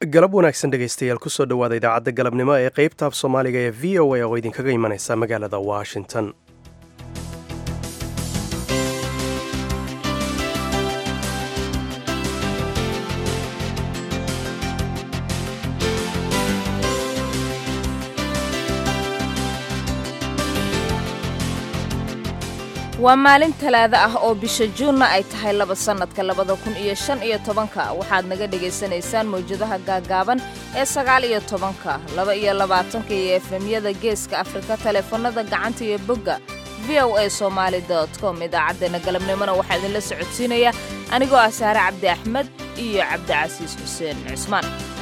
galab wanaagsan dhegaystayaal kusoo dhowaada idaacadda galabnimo ee qeybta af soomaaliga ee v o a oo idinkaga imanaysa magaalada washington waa maalin talaado ah oo bisha juunna ay tahay laba sannadka labada kun iyo shan iyo tobanka waxaad naga dhegaysanaysaan mawjadaha gaaggaaban ee sagaal iyo tobanka laba iyo labaatanka iyo efemyada geeska afrika taleefanada gacanta iyo bogga v o a somaali dot com idaacaddeenna galabnimona waxaa idinla socodsiinaya anigoo ah saare cabdi axmed iyo cabdicasiis xuseen cismaan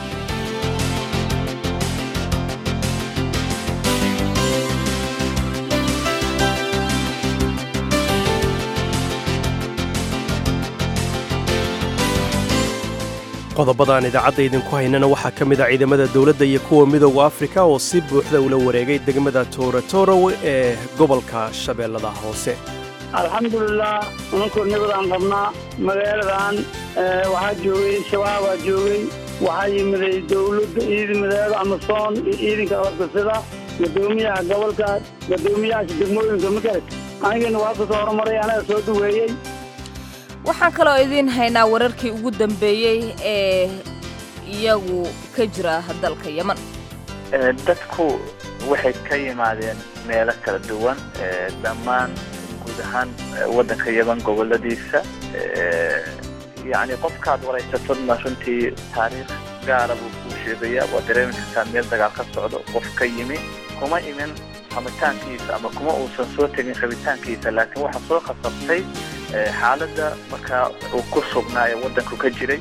qodobadaan idaacadda idinku haynana waxaa ka mid a ciidamada dowladda iyo kuwa midooda afrika oo si buuxda ula wareegay degmada toorotorow ee gobolka shabeellada hoose alxamdulilah nimankoo nabadaan qabnaa magaaladan waxaa joogay shabaabaa joogay waxaa yimiday dowladda ciidamadeeda amasoon iyo ciidanka hortasida gadoomiyaha gobolka gadoomiyahaasha degmooyinka magarad anigana waa kasoo horumaray anaga soo dhaweeyey waxaan kaloo idiin haynaa wararkii ugu dambeeyey ee iyagu ka jira dalka yeman dadku waxay ka yimaadeen meelo kala duwan dhammaan guud ahaan waddanka yeman goboladiisa yacni qofkaad waraysatodna runtii taariikh gaara buu kuu sheegayaa waa dareemi kartaa meel dagaal ka socdo qof ka yimi kuma imin ramitaankiisa ama kuma uusan soo tegin rabitaankiisa laakiin waxaa soo khasabtay xaaladda markaa uu ku sugnaa ee waddanku ka jiray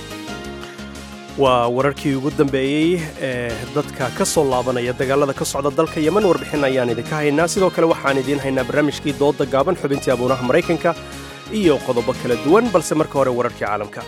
waa wararkii ugu dambeeyey ee dadka ka soo laabanaya dagaalada ka socda dalka yeman warbixin ayaan idinka haynaa sidoo kale waxaan idiin haynaa barnaamijkii dooda gaaban xubintii abuunaha maraykanka iyo qodobo kala duwan balse marka hore wararkii caalamka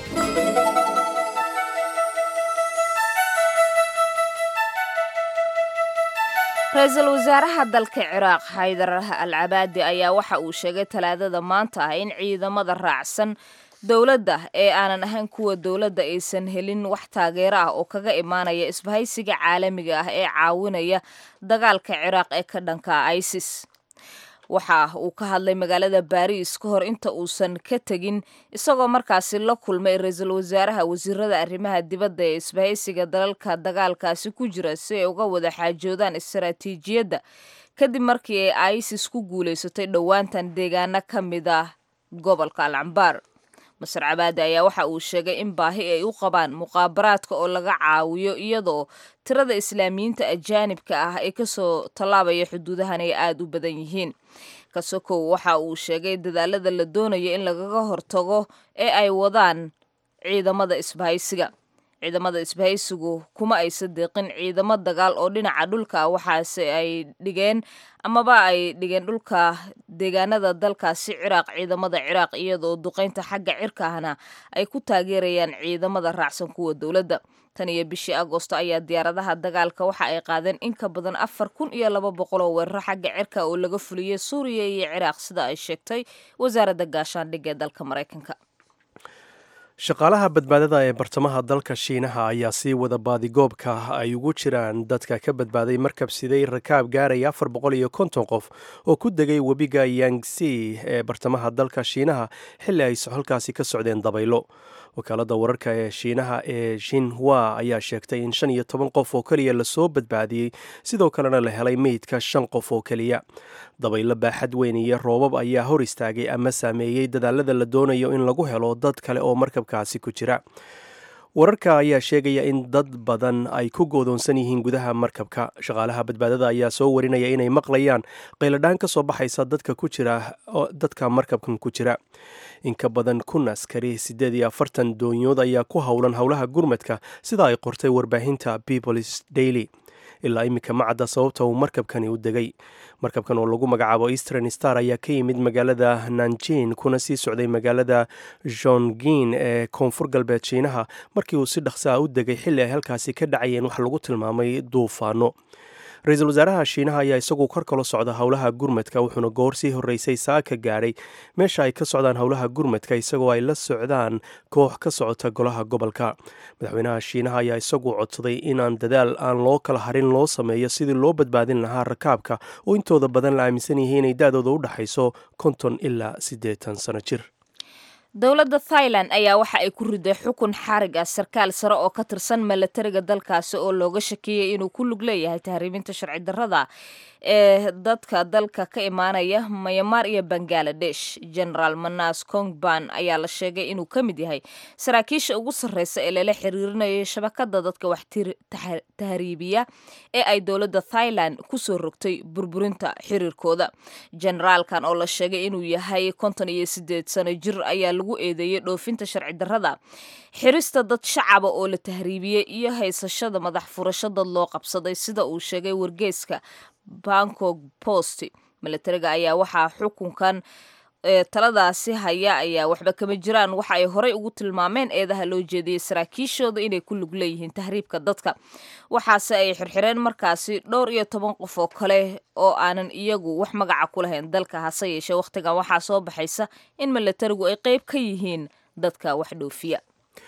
ra-iisul wasaaraha dalka ciraaq xaydar al cabaadi ayaa waxa uu sheegay talaadada maanta ah in ciidamada raacsan dowladda ee aanan ahayn kuwa dowladda aysan helin wax taageero ah oo kaga imaanaya isbahaysiga caalamiga ah ee caawinaya dagaalka ciraaq ee ka dhanka isis waxa uu ka hadlay magaalada baariis ka hor inta uusan ka tegin isagoo markaasi la kulmay ra-iisul wasaaraha wasiirada arrimaha dibadda ee isbahaysiga dalalka dagaalkaasi ku jira si ay uga wada xaajoodaan istaraatiijiyadda kadib markii ay isis ku guulaysatay dhowaantan deegaano ka mid ah gobolka alcambaar masar cabaadi ayaa waxa uu sheegay in baahi ay u qabaan muqaabaraadka oo laga caawiyo iyadoo tirada islaamiyiinta ajaanibka ah ee kasoo tallaabaya xuduudahan ay aada u badan yihiin kasokow waxa uu sheegay dadaalada la doonayo in lagaga hortago ee ay wadaan ciidamada isbahaysiga ciidamada isbahaysigu kuma aysa deeqin ciidamo dagaal oo dhinaca dhulka waxaase ay dhigeen amaba ay dhigeen dhulka deegaanada dalkaasi ciraaq ciidamada ciraaq iyadoo duqaynta xagga cirkaahna ay ku taageerayaan ciidamada raacsan kuwa dowladda tan iyo bishii agoosto ayaa diyaaradaha dagaalka waxa ay qaadeen in ka badan afar kun iyo laba boqol oo weeraro xagga cirka oo laga fuliyey suuriya iyo ciraaq sida ay sheegtay wasaaradda gaashaandhigga ee dalka maraykanka shaqaalaha badbaadada ee bartamaha dalka shiinaha ayaa sii wada baadigoobka ay ugu jiraan dadka ka badbaaday markab siday rakaab gaaraya afar boqol iyo konton qof oo ku degay webiga yangsi ee bartamaha dalka shiinaha xilli ay halkaasi ka socdeen dabaylo wakaalada wararka ee shiinaha ee shinhua ayaa sheegtay in shan iyo toban qof oo keliya lasoo badbaadiyey sidoo kalena la helay meydka shan qof oo keliya dabaylo baaxad weyn iyo roobab ayaa hor istaagay ama saameeyey dadaalada la doonayo in lagu helo dad kale oo markabkaasi ku jira wararka ayaa sheegaya in dad badan ay ku goodoonsan yihiin gudaha markabka shaqaalaha badbaadada ayaa soo warinaya inay maqlayaan qayladhaan ka soo baxaysa dadka ku jira dadka markabkan ku jira in ka badan kun askari siddeed iyo afartan doonyood ayaa ku howlan howlaha gurmadka sida ay qortay warbaahinta peoples daily ilaa iminka ma cadda sababta uu markabkani u degay markabkan oo lagu magacaabo eastern star ayaa ka yimid magaalada nanjin kuna sii socday magaalada jongin ee koonfur galbeed shiinaha markii uu si dhaqsa a u degay xilli ay halkaasi ka dhacayeen wax lagu tilmaamay duufaano ra-iisul wasaaraha shiinaha ayaa isagu kor kala socda howlaha gurmadka wuxuuna goor sii horreysay saaka gaadhay meesha ay ka socdaan howlaha gurmadka isagoo ay la socdaan koox ka socota golaha gobolka madaxweynaha shiinaha ayaa isagu codsaday inaan dadaal aan loo kala harin loo sameeyo sidii loo badbaadin lahaa rakaabka oo intooda badan la aaminsan yahay inay da-dooda u dhexayso konton ilaa siddeetan sano jir dowladda thailand ayaa waxa ay ku riday xukun xarig ah sarkaal sare oo ka tirsan milatariga dalkaasi oo looga shakiyey inuu ku lug leeyahay tahriibinta sharci darrada ee dadka dalka ka imaanaya mayamaar iyo bangaladesh generaal manas kongban ayaa la sheegay inuu ka mid yahay saraakiisha ugu sarreysa ee lala xiriirinayo shabakada dadka wax tahriibiya ee ay dowladda thailand kusoo rogtay burburinta xiriirkooda generaalkan oo la sheegay inuu yahay konton iyo sideed sano jir ayaa lagu eedeeyey dhoofinta sharci darrada xirista dad shacaba oo la tahriibiyey iyo haysashada madax furasho dad loo qabsaday sida uu sheegay wargeyska bangkok post milatariga ayaa waxaa xukunkan ee taladaasi haya ayaa waxba kama jiraan waxa ay horey ugu tilmaameen eedaha loo jeediyey saraakiishooda inay ku lug leeyihiin tahriibka dadka waxaase ay xirxireen markaasi dhowr iyo toban qof oo kale oo aanan iyagu wax magaca ku lahayn dalka hase yeeshee wakhtigan waxaa soo baxaysa in milatarigu ay qeyb ka yihiin dadka wax dhoofiya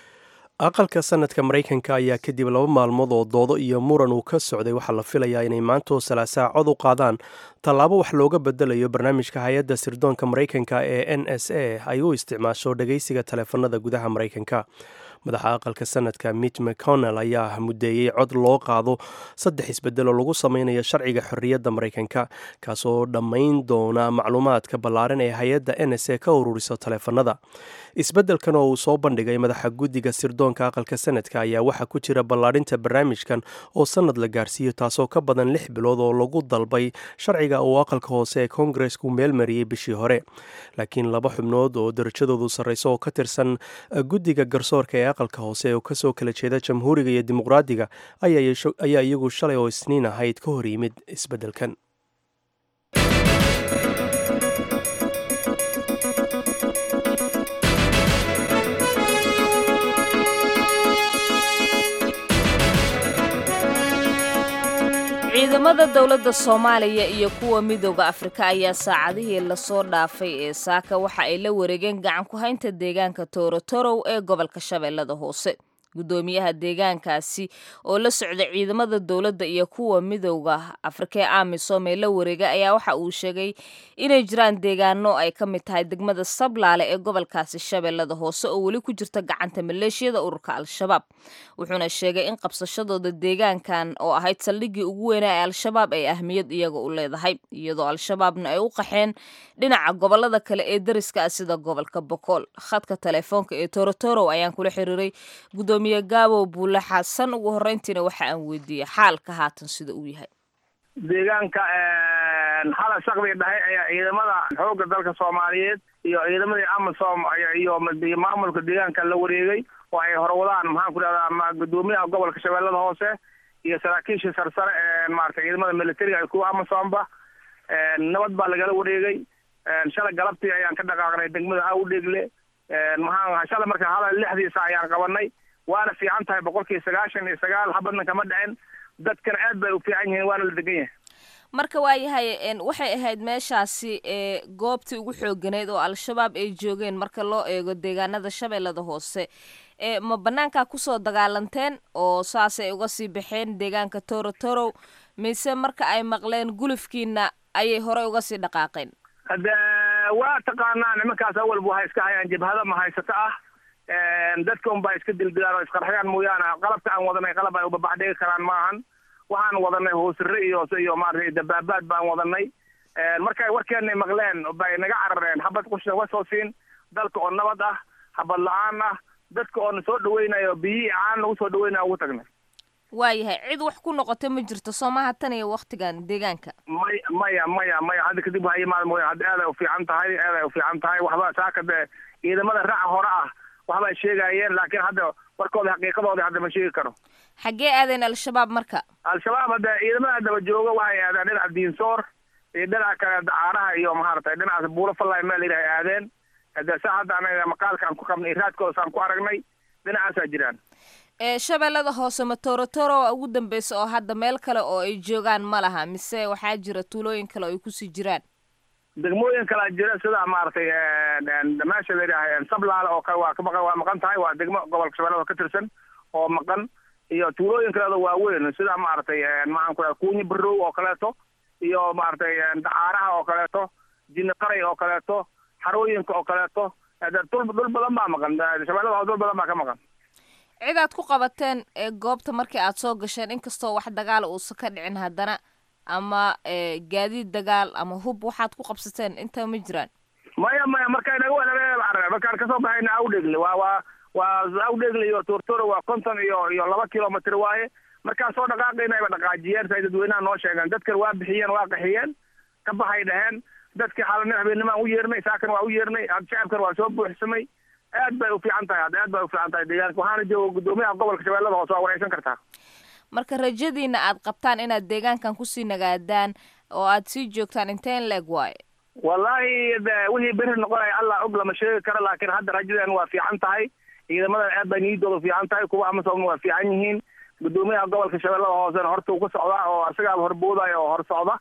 aqalka sanadka maraykanka ayaa kadib laba maalmood oo doodo iyo muran uu ka socday waxaa la filayaa inay maantoo salaasaa cod u qaadaan tallaabo wax looga bedelayo barnaamijka hay-adda sirdoonka maraykanka ee n s a ay u isticmaasho dhagaysiga taleefanada gudaha maraykanka madaxa aqalka sanadka mitch mcconnell ayaa mudeeyey cod loo qaado saddex isbedel oo lagu sameynayo sharciga xorriyadda maraykanka kaasoo dhammayn doona macluumaadka ballaaran ee hay-adda n s a ka ururiso taleefanada isbeddelkan oo uu soo bandhigay madaxa guddiga sirdoonka aqalka sanadka ayaa waxaa ku jira ballaadhinta barnaamijkan oo sannad la gaarsiiyo taasoo ka badan lix bilood oo lagu dalbay sharciga uu aqalka hoose ee koongaresku meelmariyey bishii hore laakiin laba xubnood oo darajadoodu sarreyso oo ka tirsan guddiga garsoorka ee aqalka hoose oo kasoo kala jeeda jamhuuriga iyo dimuqraadiga ayaa iyagu shalay oo isniin ahayd ka hor yimid isbeddelkan ciidamada dowladda soomaaliya iyo kuwa midooda afrika ayaa saacadihii lasoo dhaafay ee saaka waxa ay la wareegeen gacan ku haynta deegaanka toorotorow ee gobolka shabeellada hoose guddoomiyaha deegaankaasi oo la socda ciidamada dowladda iyo kuwa midowda afrika ee amisom ee la wareega ayaa waxa uu sheegay inay jiraan deegaano ay ka mid tahay degmada sablaale ee gobolkaasi shabeellada hoose oo weli ku jirta gacanta maleeshiyada ururka al-shabaab wuxuuna sheegay in qabsashadooda deegaankan oo ahayd saldhiggii ugu weynaa ee al-shabaab ay ahmiyad iyaga u leedahay iyadoo al-shabaabna ay u qaxeen dhinaca gobolada kale ee dariska ah sida gobolka bokool khadka teleefoonka ee torotorow ayaan kula xiriiray gudoomiye gaabow buule xasan ugu horreyntiina waxa aan weydiiyey xaalka haatan sida uu yahay deegaanka xala shaqdii dhahay ayaa ciidamada xoogga dalka soomaaliyeed iyo ciidamadii amisom iyo maamulka deegaanka la wareegay oo ay horwadaan maxaan ku dhahdaa gudoomiyaha gobolka shabeellada hoose iyo saraakiishii sarsare ee maarata ciidamada militariga iyo kuwa amisomba nabad baa lagala wareegay shalay galabtii ayaan ka dhaqaaqnay degmada awdheegle maxaan shalay marka hala lixdiisa ayaan qabanay waana fiican tahay boqolkii sagaashan iyo sagaal habadna kama dhicin dadkana aad bay u fiican yihiin waana la degan yahay marka waayahay waxay ahayd meeshaasi ee goobtii ugu xooganeyd oo al-shabaab ay joogeen marka loo eego deegaanada shabeellada hoose ee ma banaankaa kusoo dagaalanteen oo saasay uga sii baxeen deegaanka torotorow mise marka ay maqleen gulufkiina ayay horey uga sii dhaqaaqeen hade waa taqaanaa nimankaas awalba waxay iska hayaan jabhada mahaysato ah dadka un baa iska dildilaan oo isqarxiyaan mooyaane qalabka aan wadanay qalab ay ubabax dhigi karaan maahan waxaan wadanay hoosire iyo iyo maaragtay dabaabaad baan wadanay markay warkeenay maqleen bay naga carareen habad qushna wa soo siin dalka oo nabad ah habad la-aan ah dadka oo na soo dhaweynayo biyihii caan nagu soo dhaweynaya ugu tagnay waayahay cid wax ku noqota ma jirto soomaha tan iyo waktigan deegaanka may maya maya maya hadda kadib waa imaad mooya hadda aad ay ufiican tahay aad ay ufiican tahay waxba saaka dee ciidamada raaca hore ah waxbay sheegayeen laakiin hadda warkooda xaqiiqadooda hadda ma sheegi karo xaggee aadeen al-shabaab marka al-shabaab hadda ciidamada daba jooga waxay aadeen dhinaca diinsoor iyo dhinaca kale dacaaraha iyo maaragtay dhinacaas buuro fallay meel yidhahay aadeen hade sa hadda anaga maqaalka aan ku qabnay raadkooda saan ku aragnay dhinacaasaa jiraan ee shabeellada hoose ma torotoro waa ugu dambeysa oo hadda meel kale oo ay joogaan ma laha mise waxaa jira tuulooyin kale oo ay kusii jiraan degmooyin kalaa jira sida maaragtay meesha la yidhaaha sablaale oo kale waa ka maqan waa maqan tahay waa degmo gobolka shabeellada ka tirsan oo maqan iyo tuulooyin kaleedo waaweyn sida maaragtay maxaan ku dhaha kuunyi barow oo kaleeto iyo maaragtay dacaaraha oo kaleeto jinni qaray oo kaleeto xarooyinka oo kaleeto dhul dhul badan baa maqan shabeellada hoose dhul badan baa ka maqan cid aad ku qabateen ee goobta markii aad soo gasheen inkastoo wax dagaal uusan ka dhicin haddana ama gaadiid dagaal ama hub waxaad ku qabsateen inta ma jiraan maya maya marka inaga wanaga markaan kasoo baxayna awdhegle waa waa waa awdhegle iyo tortoro waa konton iyo iyo laba kilomitr waaye markaan soo dhaqaaqaynayba dhaqaajiyeen say dadweynaha noo sheegeen dadkan waa bixiyeen waa qaxiyeen ka baxay dhaheen dadkii xaalana habeennimaan u yeernay saakan waa u yeernay shacabkan waa soo buuxsamay aad bay ufiican tahay hadda aad bay ufiican tahay deegaanka waxaana jooga guddoomiyaha gobolka shabeellada hoose waa wareysan kartaa marka rajadiina aad qabtaan inaad deegaankan kusii nagaadaan oo aad sii joogtaan inteen leeg waaye wallahi wixii beri noqonaya allah og lama sheegi karo laakiin hadda rajadan waa fiican tahay ciidamadan aad bay niyadooda fiican tahay kuwa amasom waa fiican yihiin guddoomiyaha gobolka shabeellada hoosena horta uu ka socdaa oo asagaaba horboodaya oo hor socda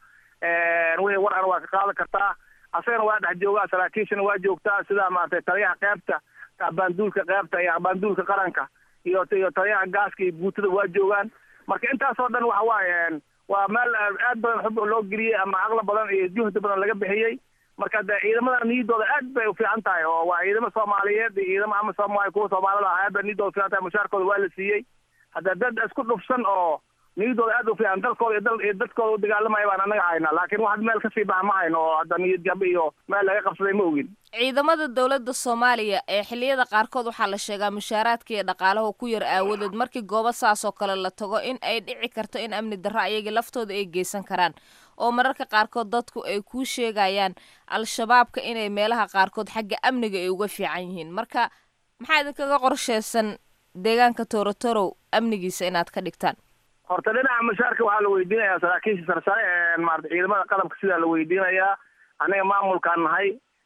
wixii war ana waa ka qaadan kartaa asagana waa dhex joogaa saraakiishana waa joogtaa sida maaragtay taliyaha qeybta abaanduulka qeybta iyo abaanduulka qaranka iyo iyo taliyaha gaaska iyo guutada waa joogaan marka intaasoo dhan waxa waaye waa meel aad badan xub loo geliyey ama aqla badan iyo juhdi badan laga bixiyey marka de ciidamada niyadooda aad bay ufiican tahay oo waa ciidamo soomaaliyeed iyo ciidamo ama soomaalia kuwa soomaalida ah aad bay niyadooda ufiican tahay mushaarkooda waa la siiyey hadda dad isku dhufsan oo niyadooda aad ufiican dalkooda iyo dal iyo dadkooda udagaalamaya baan anaga haynaa laakiin wax meel kasii baxa ma hayno oo hadda niyad jab iyo meel laga qabsaday ma ogin ciidamada dowladda soomaaliya ee xilliyada qaarkood waxaa la sheegaa mushaaraadka iyo dhaqaalaha ku yar aawadeed markii goobo saas oo kale la tago in ay dhici karto in amni darro ayagii laftooda ay geysan karaan oo mararka qaarkood dadku ay kuu sheegayaan al-shabaabka inay meelaha qaarkood xagga amniga ay uga fiican yihiin marka maxaa idinkaga qorsheysan deegaanka torotorow amnigiisa inaad ka dhigtaan horta dhinaca mushaarka waxaa la weydiinayaa saraakiisha sarsare ee maarata ciidamada qalabka sidaa la weydiinayaa aniga maamulkaan nahay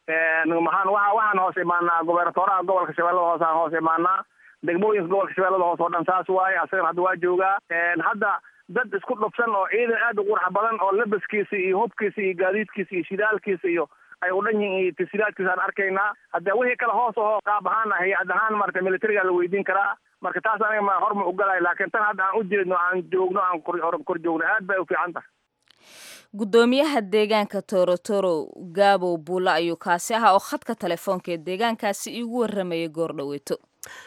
maxaan waa waxaan hoos imaanaa gobernatoraha gobolka shabeellada hoose aan hoos imaanaa degmooyinka gobolka shabeellada hoose oo dhan saas waaye asagana hadda waa joogaa hadda dad isku dhufsan oo ciidan aad u qurxa badan oo labaskiisa iyo hubkiisa iyo gaadiidkiisa iyo shidaalkiisa iyo ay u dhan yihiin iyo tasiilaadkiisa aan arkaynaa hadda wixii kale hoos oo qaab ahaan ah hay-ad ahaan marata militariga la weydiin karaa marka taas aniga ma horma ugalayo laakiin tan hadda aan u jeedno aan joogno aan kor joogno aad bay u fiican tahay guddoomiyaha deegaanka torotoro gaabow buulla ayuu kaasi ahaa oo khadka telefoonka ee deegaankaasi iigu warramayay goordhoweeto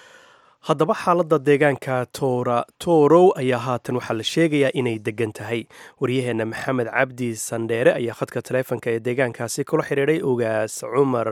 haddaba xaaladda deegaanka toora toorow ayaa haatan waxaa la sheegayaa inay degan tahay waryaheenna maxamed cabdi sandheere ayaa khadka taleefonka ee deegaankaasi kula xidhiidhay ogaas cumar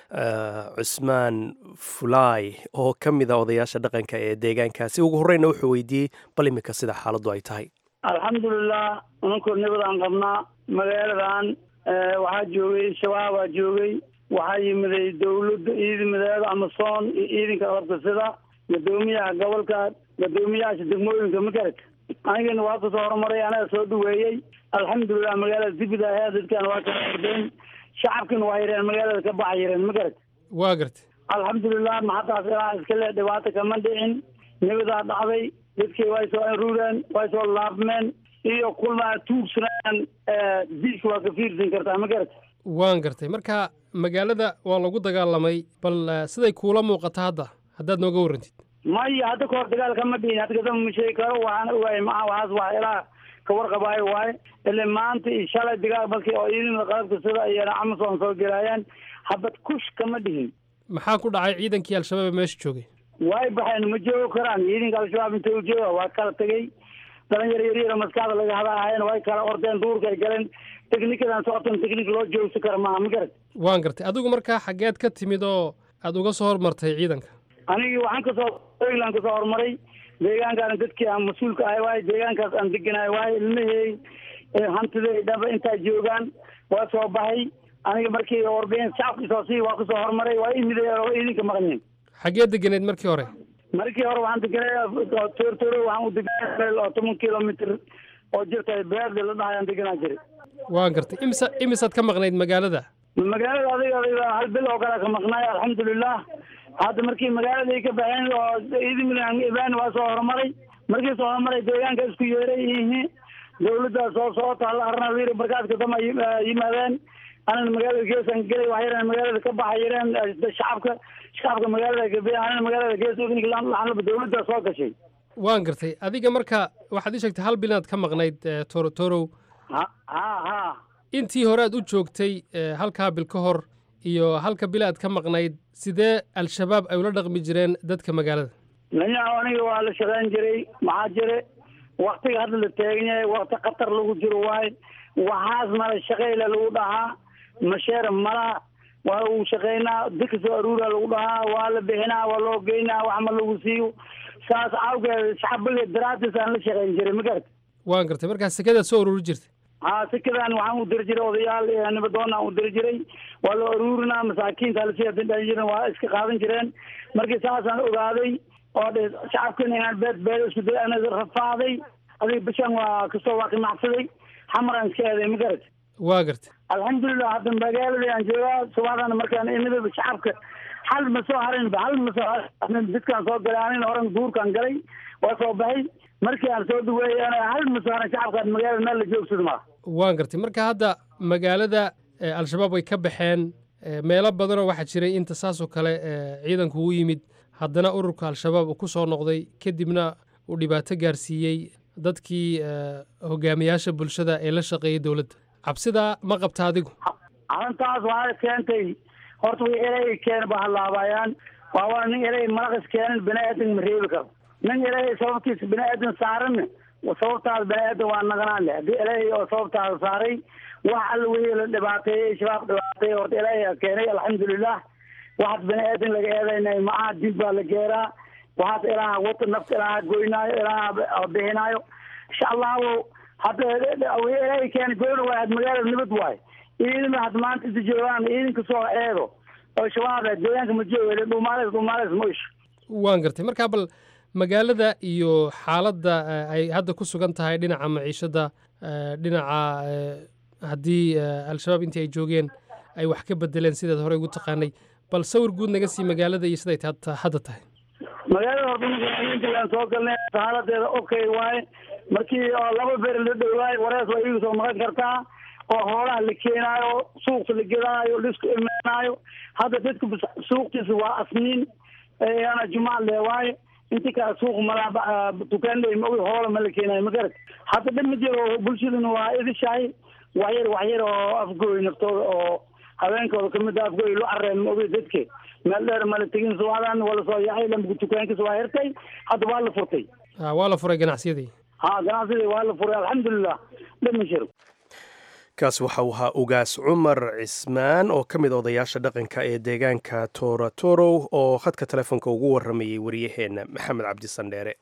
cusmaan fulaay oo ka mid a odayaasha dhaqanka ee deegaankaasi ugu horreyna wuxuu weydiiyey bal imika sida xaaladdu ay tahay alxamdulilah ninkoo nabadaan qabnaa magaaladan waxaa joogay shabaabaa joogay waxaa yimiday dawladda ciidamadeeda amasoon iyo ciidanka hortasida guddoomiyaha gobolka guddoomiyahaasha degmooyinka magarad anigana waa kasoo horumaray anaga soo dhaweeyey alxamdulilah magaalada dibida ayaa dadkan waa kala ordeen shacabkina waa yareen magaalada ka baxa yareen magarad waa garta alxamdulilah maxadaas ilaa iskale dhibaato kama dhicin nabadaa dhacday dadkii way soo aruureen way soo laabmeen iyo kulmaa tuugsanaan diiska waa ka fiirsan kartaa magarad waan gartay marka magaalada waa lagu dagaalamay bal siday kuula muuqata hadda haddaad nooga warrantid maya hadda kahor dagaal kama dhihin hadda kadamba ma sheegi karo waxaan ogahay maa waxaas wax ilaa ka warqabaayo waaye ile maanta iyo shalay dagaal markii oo ciidamada qalabka sida iyana amason soo gelaayaan habad kush kama dhihin maxaa ku dhacay ciidankii al-shabaab ee meesha joogay way baxeen ma joogo karaan ciidanka al-shabaab inta u jooga waa kala tegey dhalinyaro yaryaro maskaxda laga hadaahayen way kala ordeen duurka ay galeen technikadan socotan technik loo joogsi kara maaha ma garad waan gartay adigu markaa xaggeed ka timid oo aada uga soo hormartay ciidanka anigii waxaan kasoo oyland kasoo horumaray deegaankaana dadkii aan mas-uulka ahay waaye deegaankaas aan deganahay waaye ilmahey hantida dhaba intaa joogaan waa soo baxay aniga markii ordeen shacabkii soo sii waa kasoo horumaray waa imide idinka maqanyiin xaggee deganeed markii hore markii hore waxaan deganay tortoro waxaan u deganay meel oo toban kilomitr oo jirta beerde la dhahayaan deganaa jiray waan gartay imisa imisaad ka maqnayd magaalada magaalada adiga adiga hal bil oo kale ka maqnaay alxamdulilah hadda markii magaaladii ka baxeen oo ciidamada ibaan waa soo horumaray markii soo horumaray deegaanka isku yeeray yihiin dawladda soo socota hal arnawir markaaska dama yimaadeen anana magaalada geesan gelay wax yareen magaalada ka baxa yareen shacabka shacabka magaalada gabe anana magaalada gees laxanaba dawladda soo gashay waan gartay adiga marka waxaad ii sheegtay hal bil inaad ka maqnayd toro torow ha ha ha intii hore aad u joogtay halkaa bil ka hor iyo halka bil aad ka maqnayd sidee al-shabaab ay ula dhaqmi jireen dadka magaalada nanya aniga waa la shaqayn jiray maxaa jire waktiga hadda la taagan yahay wakti khatar lagu jiro waaye waxaas mala shaqeyla lagu dhahaa masheer malaha waa uu shaqeynaa dika soo aruura lagu dhahaa waa la bixinaa waa loo geynaa wax ma lagu siiyo saas awgeed shacbiga daraadis aan la shaqeyn jiray ma garata waan gartay markaa sekadaad soo ururi jirtay ha sikadan waxaan u diri jiray odayaal nibadoon aan u diri jiray waa la aruurinaa masaakiinta lasii jiren waa iska qaadan jireen markii saasaan ogaaday oo dhe shacabkan inaan beed beed isku day ana rafaaday adiga bishan waa kastoo waa qimacsaday xamaraan iska eeday ma garata waa gartay alxamdulilah hadda magaaladii aan joogaa subaxdana markaan imidaba shacabka hal ma soo harinba hal ma soo harin dadkaan soo galay anina horan duurkaan galay waa soo baxay markii aan soo dhaweeyay hal ma soo harin shacabkaan magaalada meel la joogsado maa waan gartay marka hadda magaalada al-shabaab way ka baxeen meelo badanoo waxaa jiray inta saasoo kale ciidanku u yimid haddana ururka al-shabaab uu ku soo noqday kadibna uu dhibaato gaarsiiyey dadkii hogaamiyaasha bulshada ee la shaqeeyay dowladda cabsidaa ma qabta adigu arrintaas waxaa keentay horta way erey keena ba halaabayaan waa waa nin erey malaqis keenan bini aadan ma reebi karo nin erey sababtiisa bini aadan saaran sababtaas bini aadan waa naqnaan leh haddii erey oo sababtaas saaray wax alla wixii la dhibaateeyey shabaab dhibaateeyey horta erey keenay alxamdulilah waxaad bini aadan laga eedaynay maaha dib baa la geeraa waxaas ilaaha wata nafta ilaaha goynaayo ilaaha bixinaayo insha allahu hadda erey keena goyna waay had magaalada nabad waaye ciidama had maanta inta joogaan ciidanka soo eego oo shabaab deegaanka ma jooga dhuumaaleys dhuumaaleys ma isho waan gartay markaa bal magaalada iyo xaaladda ay hadda ku sugan tahay dhinaca maciishadda dhinaca haddii al-shabaab intii ay joogeen ay wax ka bedeleen sidaad horey ugu taqaanay bal sawir guud naga sii magaalada iyo siday hadda tahay magaalada horta soo galnay haaladeeda okay waaye markii oo laba beer la dhowaayo warees waa iiga soo maqan kartaa oo hoolaha la keenaayo suuqta la gedaayo laisku imaanaayo hadda dadka suuqtiisa waa asniin ana jumac le waaye inti kale suuq malaa dukaanley ma hoola ma la keenaayo ma garat hadda dhib ma jiro bulshaduna waa idishahay waxyar waxyar oo afgooy naftooda oo haweenkooda kamid a afgooy lo careen ma ogi dadke meel dheer mala tegin subaxdan waa lasoo yaxay lambuga dukaankiisa waa hirtay hadda waa la furtay waa la furay ganacsiyadii ha ganacsidii waa la furay alxamdulilah dhib ma jiro kaas waxa uu ahaa ugaas cumar cismaan oo ka mid odayaasha dhaqanka ee deegaanka toratorow oo khadka telefoonka ugu waramayay wariyaheenna maxamed cabdisandheere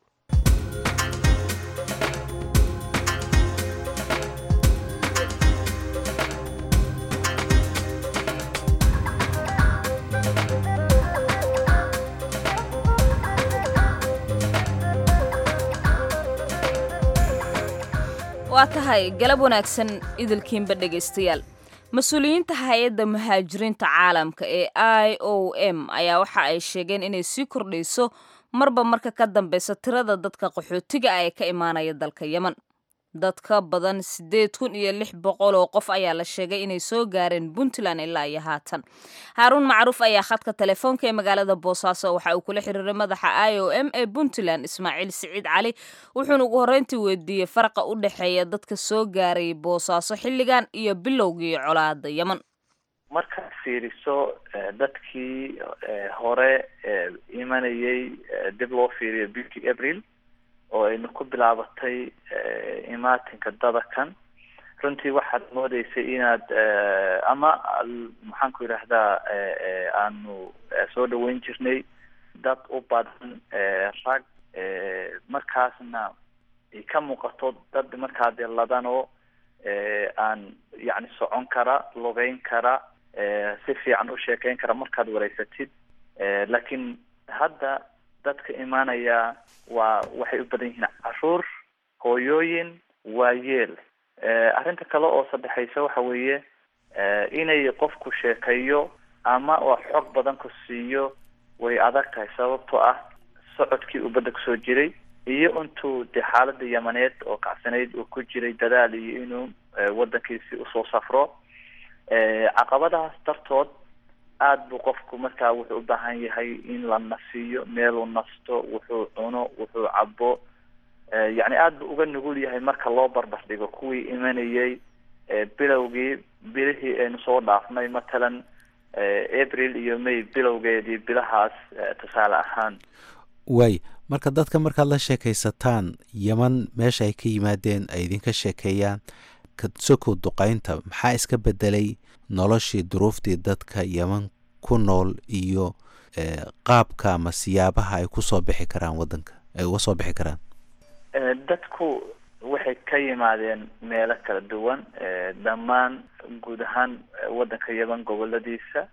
waa tahay galab wanaagsan idilkiinba dhegaystayaal mas-uuliyiinta hay-adda muhaajiriinta caalamka ee i o m ayaa waxa ay sheegeen inay sii kordhayso marba marka ka dambeysa tirada dadka qaxootiga ah ee ka imaanaya dalka yemen dad ka badan siddeed kun iyo lix boqol oo qof ayaa la sheegay inay soo gaareen puntland ilaa iyo haatan haaruun macruuf ayaa khadka telefoonka ee magaalada boosaaso waxa uu kula xiriiray madaxa i o m ee puntland ismaaciil siciid cali wuxuuna ugu horreyntii weydiiyey faraqa u dhexeeya dadka soo gaaray boosaaso xilligan iyo bilowgii colaada yemen markaad fiiriso dadkii hore imanayay dib loo fiiriyo bishii april oo ayna ku bilaabatay imaatinka dadakan runtii waxaad moodeysay inaad ama maxaan ku yidhaahdaa aanu soo dhaweyn jirnay dad u badan rag markaasna ay ka muuqato dad markaa dee ladanoo aan yacni socon kara lugeyn kara si fiican u sheekeyn kara markaad wareysatid laakiin hadda dadka imaanaya waa waxay u badan yihiin caruur hooyooyin waayeel arrinta kale oo saddexaysa waxa weeye inay qofku sheekeeyo ama waa xog badan ku siiyo way adag tahay sababtoo ah socodkii uu badda kusoo jiray iyo intuu dee xaalada yamaneed oo kacsanayd uu ku jiray dadaal iyo inuu wadankiisi usoo safro caqabadahaas dartood aada buu qofku markaa wuxuu u baahan yahay in la nasiiyo meeluu nasto wuxuu cuno wuxuu cabo yacni aada buu uga nugul yahay marka loo barbar dhigo kuwii imanayay bilowgii bilihii aynu soo dhaafnay matalan april iyo may bilowgeedii bilahaas tusaale ahaan waay marka dadka markaad la sheekaysataan yeman meesha ay ka yimaadeen ay idinka sheekeeyaan sokow duqeynta maxaa iska bedelay noloshii duruuftii dadka yeman ku nool iyo qaabka ama siyaabaha ay kusoo bixi karaan wadanka ay uga soo bixi karaan dadku waxay ka yimaadeen meelo kala duwan dhammaan guud ahaan wadanka yeman goboladiisa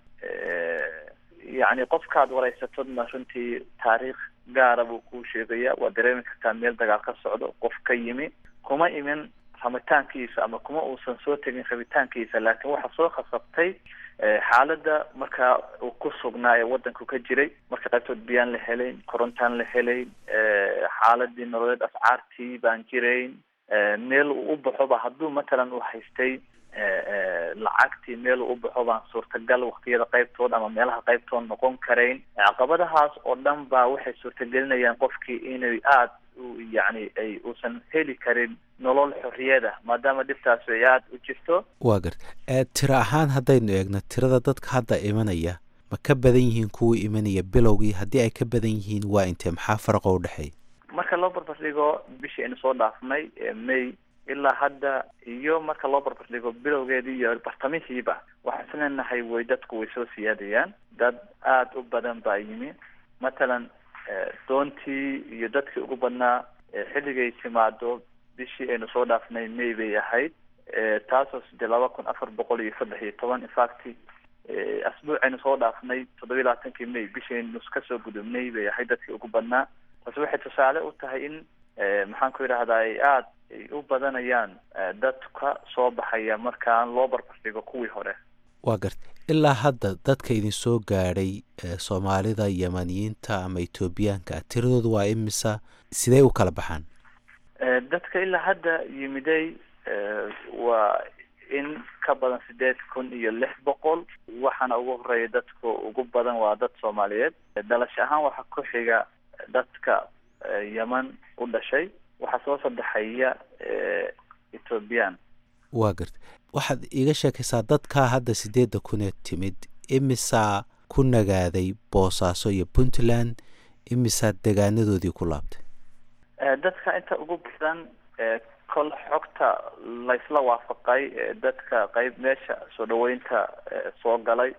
yacni qofkaad waraysatodna runtii taariikh gaara buu kuu sheegaya waa dareemi kartaa meel dagaal ka socdo qof ka yimi kuma imin rabitaankiisa ama kuma uusan soo tegin rabitaankiisa laakiin waxaa soo khasabtay xaaladda markaa uu ku sugnaa ee wadanku ka jiray marka qaybtood biyaan la helayn korontaan la helayn xaaladii nololeed ascaartii baan jirayn meel uu u baxoba hadduu matalan uu haystay lacagtii meel uu u baxo baan suurtagal waktiyada qaybtood ama meelaha qaybtood noqon karayn caqabadahaas oo dhan baa waxay suurtagelinayaan qofkii inay aada yacni ay uusan heli karin nolol xorriyada maadaama dhibtaas ay aada u jirto waa garta tiro ahaan haddaynu eegno tirada dadka hadda imanaya ma ka badan yihiin kuwii imanaya bilowgii haddii ay ka badan yihiin waa intee maxaa faraqo udhexeeya marka loo barbardhigo bishii aynu soo dhaafnay may ilaa hadda iyo marka loo barbardhigo bilowgeedii iyo bartamihiiba waxaan isleenahay way dadku way soo siyaadayaan dad aada u badan baa yimi matalan doontii iyo dadkii ugu badnaa xilligay timaado bishii aynu soo dhaafnay may bay ahayd taasoo sidee laba kun afar boqol iyo saddex iyo toban infact asbuucaynu soo dhaafnay toddobiyi labaatankii may bishaynu kasoo gudubnay bay ahayd dadkii ugu badnaa taasi waxay tusaale u tahay in maxaan ku yidhahdaa ay aada ay u badanayaan dadka soo baxaya markaan loo barbardhigo kuwii hore waa garta ilaa hadda dadka idin soo gaadhay soomaalida yamaniyiinta ama etoobiyaanka tiradooda waa imisa sidee u kala baxaan dadka ilaa hadda yimiday waa in ka badan sideed kun iyo lix boqol waxaana ugu horeeya dadka ugu badan waa dad soomaaliyeed dhalasho ahaan waxaa ku xiga dadka yeman u dhashay waxaa soo saddexaya ethoobiyan waa garta waxaad iiga sheekaysaa dadkaa hadda sideedda kuneed timid imisaa ku nagaaday boosaaso iyo puntland imisaa degaanadoodii ku laabtay dadka inta ugu badan kol xogta laysla waafaqay dadka qeyb meesha soo dhaweynta soo galay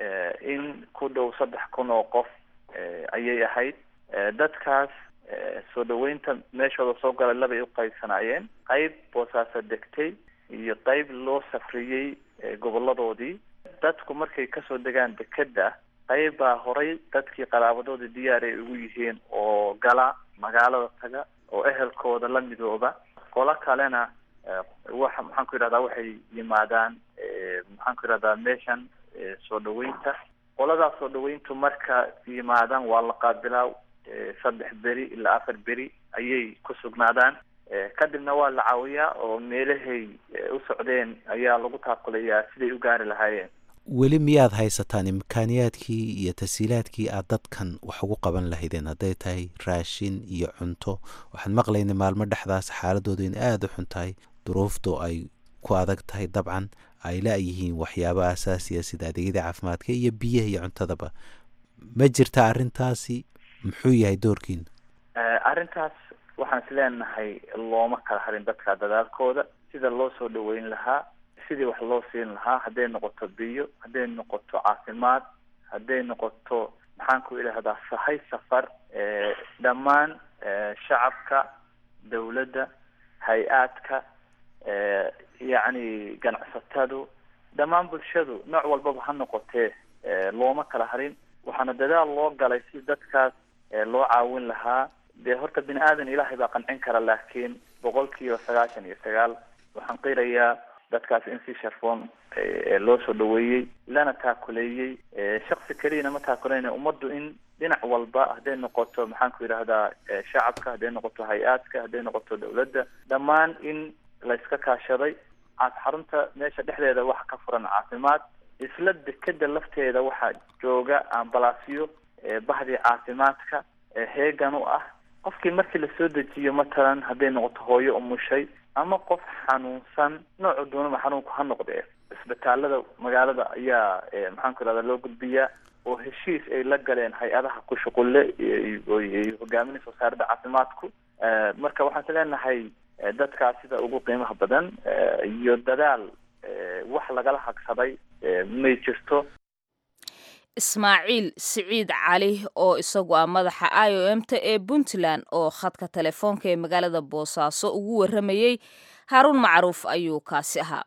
in ku dhow saddex kun oo qof ayay ahayd dadkaas soo dhaweynta meeshooda soo galay labay u qaybsanaayeen qeyb boosaaso degtay iyo qeyb loo safriyey goboladoodii dadku markay kasoo degaan dekeda qeyb baa horay dadkii qaraabadoodii diyaar ay ugu yihiin oo gala magaalada taga oo ehelkooda la midooba qolo kalena waxa maxaan ku yidhahdaa waxay yimaadaan maxaan ku yidhahdaa meeshan soo dhaweynta qoladaas soo dhaweyntu marka yimaadaan waa la qaabilaa saddex beri ilaa afar beri ayay ku sugnaadaan kadibna waa la caawiyaa oo meelahay u socdeen ayaa lagu taaqulayaa siday u gaari lahaayeen weli miyaad haysataan imkaaniyaadkii iyo tasiilaadkii aad dadkan wax ugu qaban lahaydeen hadday tahay raashin iyo cunto waxaan maqlaynay maalmo dhexdaas xaaladooda in aada u xun tahay duruuftu ay ku adag tahay dabcan ay la-yihiin waxyaaba asaasiya sida adeegyada caafimaadka iyo biyaha iyo cuntadaba ma jirta arrintaasi muxuu yahay doorkiina arrintaas waxaan isleenahay looma kala harin dadka dadaalkooda sida loo soo dhaweyn lahaa sidii wax loo siin lahaa hadday noqoto biyo hadday noqoto caafimaad hadday noqoto maxaan ku idhahdaa sahay safar dhammaan shacabka dawladda hay-aadka yacni ganacsatadu dhammaan bulshadu nooc walbaba ha noqotee looma kala harin waxaana dadaal loo galay si dadkaas loo caawin lahaa dee horta bini aadan ilaahay baa qancin kara laakiin boqol kiiba sagaashan iyo sagaal waxaan qirayaa dadkaas in si sharfoon loo soo dhaweeyey lana taakuleeyey shaksi keliyana ma taakuleyn ummaddu in dhinac walba hadday noqoto maxaan ku yidhahdaa shacabka hadday noqoto hay-aadka hadday noqoto dawladda dhammaan in la iska kaashaday xarunta meesha dhexdeeda waxa ka furan caafimaad isla dekeda lafteeda waxaa jooga ambalaasyo bahdii caafimaadka heegan u ah qofkii markii lasoo dejiyo matalan hadday noqoto hooyo umushay ama qof xanuunsan noocu doonaba xanuunku ha noqdee isbitaalada magaalada ayaa maxaan ku irahdaa loo gudbiyaa oo heshiis ay la galeen hay-adaha ku shuqulle ay hogaaminaysa wasaaradda caafimaadku marka waxaan is leenahay dadkaas sida ugu qiimaha badan iyo dadaal wax lagala hagsaday may jirto ismaaciil siciid cali oo isagu ah madaxa i o m ta ee puntland oo khadka telefoonka ee magaalada boosaaso ugu warramayey haaruun macruuf ayuu kaasi ahaa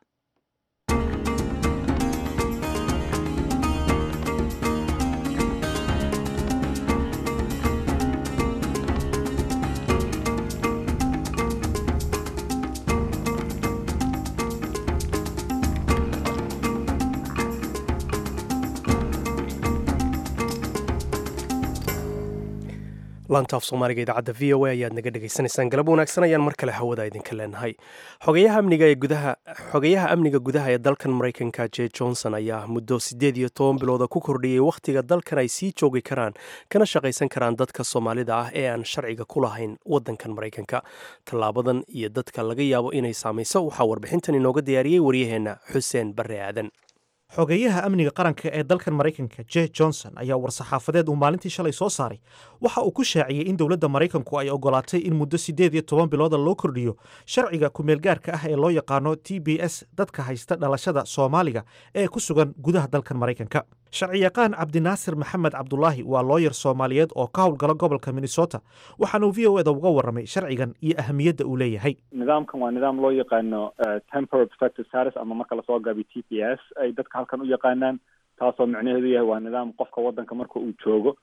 laantaaf soomaaliga idaacadda v o a ayaad naga dhegaysanaysaan galab wanaagsan ayaan mar kale hawada idinka leenahay xogayaha amniga ee gudaha xogayaha amniga gudaha ee dalkan maraykanka j johnson ayaa muddo siddeed iyo toban bilooda ku kordhiyey wakhtiga dalkan ay sii joogi karaan kana shaqaysan karaan dadka soomaalida ah ee aan sharciga ku lahayn waddankan maraykanka tallaabadan iyo dadka laga yaabo inay saamayso waxaa warbixintan inooga diyaariyey waryaheenna xuseen barre aadan xogeeyaha amniga qaranka ee dalkan maraykanka j johnson ayaa war-saxaafadeed uu maalintii shalay soo saaray waxa uu ku shaaciyey in dowladda maraykanku ay ogolaatay in muddo siddeed iyo toban bilooda loo kordhiyo sharciga kumeelgaarka ah ee loo yaqaano t b s dadka haysta dhalashada soomaaliga ee ku sugan gudaha dalkan maraykanka sharciyaqaan cabdinaasir maxamed cabdulaahi waa looyar soomaaliyeed oo ka howlgala gobolka minnesota waxaanuu v o eda uga warramay sharcigan iyo ahamiyadda uu leeyahay nidaamkan waa nidaam loo yaqaano temporary protective status ama marka lasoo gaabiyo t p s ay dadka halkan u yaqaanaan taasoo micnaheedu yahay waa nidaam qofka waddanka marka uu joogo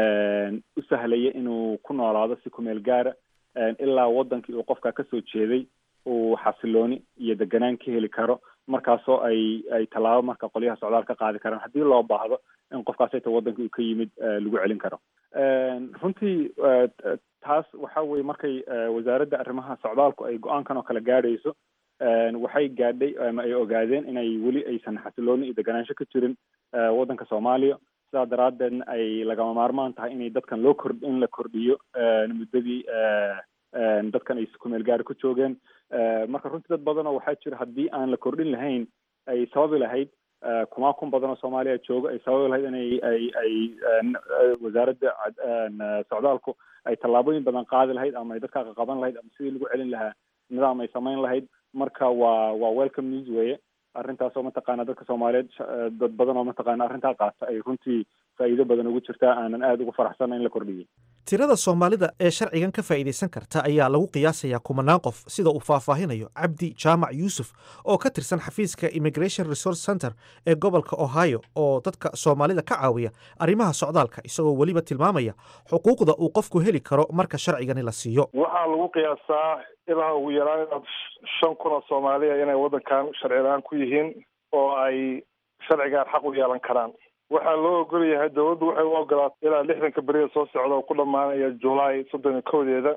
u sahlaya inuu ku noolaado si kumeel gaara ilaa waddankii uu qofka kasoo jeeday uu xasilooni iyo deganaan ka heli karo markaasoo ay ay tallaabo marka qolyaha socdaal ka qaadi karaan haddii loo baahdo in qofkaas ayta waddankii uu ka yimid lagu celin karo runtii taas waxa weye markay wasaaradda arrimaha socdaalku ay go-aankan oo kale gaadhayso waxay gaadhay ama ay ogaadeen inay weli aysan xasilooni iyo deganaansho ka jirin waddanka soomaaliya sidaa daraaddeedna ay lagama maarmaan tahay inay dadkan loo kord in la kordhiyo muddadii dadkan ay kumeel gaari ku joogeen marka runtii dad badan oo waxaa jira haddii aan la kordhin lahayn ay sababi lahayd kumaa kun badan oo soomaaliya jooga ay sababi lahayd inay ay ay wasaaradda socdaalku ay tallaabooyin badan qaadi lahayd ama ay dadka qaqaban lahayd ama sidii lagu celin lahaa nidaam ay samayn lahayd marka waa waa welcome news weye arrintaasoo mataqaana dadka soomaaliyeed dad badan oo mataqaana arrintaa qaata ay runtii faa'iido badan ugu jirtaa aanan aada ugu faraxsana in la kordhiyey tirada soomaalida ee sharcigan ka faa'iidaysan karta ayaa lagu qiyaasayaa kumanaan qof sida uu faahfaahinayo cabdi jaamac yuusuf oo ka tirsan xafiiska immigration resource center ee gobolka ohio oo dadka soomaalida ka caawiya arrimaha socdaalka isagoo weliba tilmaamaya xuquuqda uu qofku heli karo marka sharcigani la siiyo waxaa lagu qiyaasaa ilaa ugu yaraan inaad shan kun oo soomaaliya inay waddankan sharci la-aan ku yihiin oo ay sharcigaan xaq u yeelan karaan waxaa loo ogol yahay dawladdu waxay u ogolaatay ilaa lixdanka beriya soo socda oo ku dhammaanaya julaay soddon iyo kowdeeda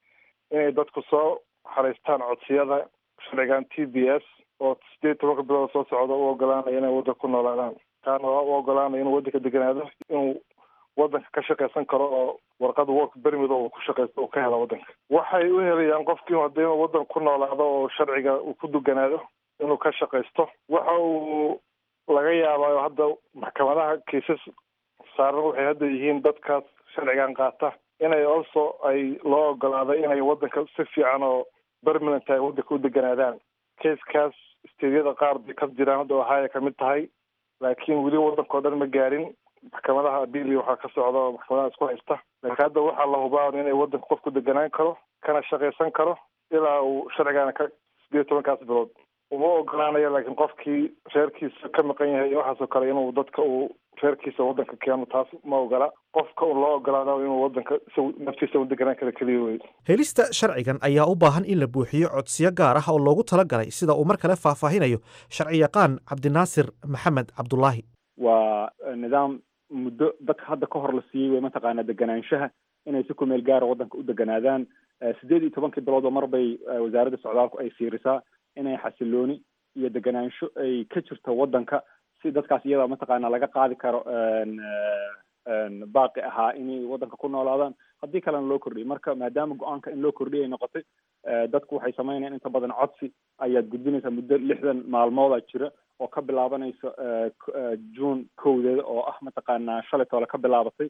inay dadku soo xaraystaan codsiyada sharcigan t b s oo sideed tobanka bilood soo socda u ogolaanaya inay waddanka ku noolaadaan kaana u ogolaanaya inuu waddanka deganaado inuu waddanka ka shaqaysan karo oo warqada work bermid oo ku shaqaysto uu ka helo waddanka waxay u helayaan qofkii hadii inuu waddan ku noolaado oo sharciga uu ku duganaado inuu ka shaqaysto waxa uu laga yaabaayo hadda maxkamadaha kiisas saaran waxay hadda yihiin dadkaas sharcigan qaata inay also ay loo ogolaado inay waddanka si fiican oo permanent ay waddanka u deganaadaan kaiskaas steedyada qaar bay ka jiraan hadda ohio kamid tahay laakiin weli waddankao dhan ma gaarin maxkamadaha abili waxaa ka socda oo maxkamadaha isku haysta laakiin hadda waxaa la hubaa inay waddanka qofku deganaan karo kana shaqaysan karo ilaa uu sharcigana ka sideed tobankaas bilood uma ogolaanaya laakiin qofkii reerkiisa ka maqan yahay waxaasoo kale inuu dadka uu reerkiisa waddanka keeno taas ma ogola qofka un loo ogolaado inuu waddanka naftiisa u deganaan kara keliya wey helista sharcigan ayaa u baahan in la buuxiyo codsiyo gaar ah oo loogu talagalay sida uu mar kale faahfaahinayo sharciyaqaan cabdinaasir maxamed cabdulaahi waa nidaam muddo dadka hadda ka hor la siiyey way mataqaanaa deganaanshaha inay si kumeel gaara waddanka u deganaadaan sideed iyo tobankii biloodba mar bay wasaaradda socdaalku ay fiirisaa inay xasilooni iyo deganaansho ay ka jirto waddanka si dadkaas iyada mataqaana laga qaadi karo baaqi ahaa inay waddanka ku noolaadaan haddii kalena loo kordhiyay marka maadaama go-aanka in loo kordhiyay noqotay dadku waxay sameynayaan inta badan codsi ayaad gudbinaysaa muddo lixdan maalmooda jira oo ka bilaabanaysa june kowdeeda oo ah mataqaanaa shalay toole ka bilaabatay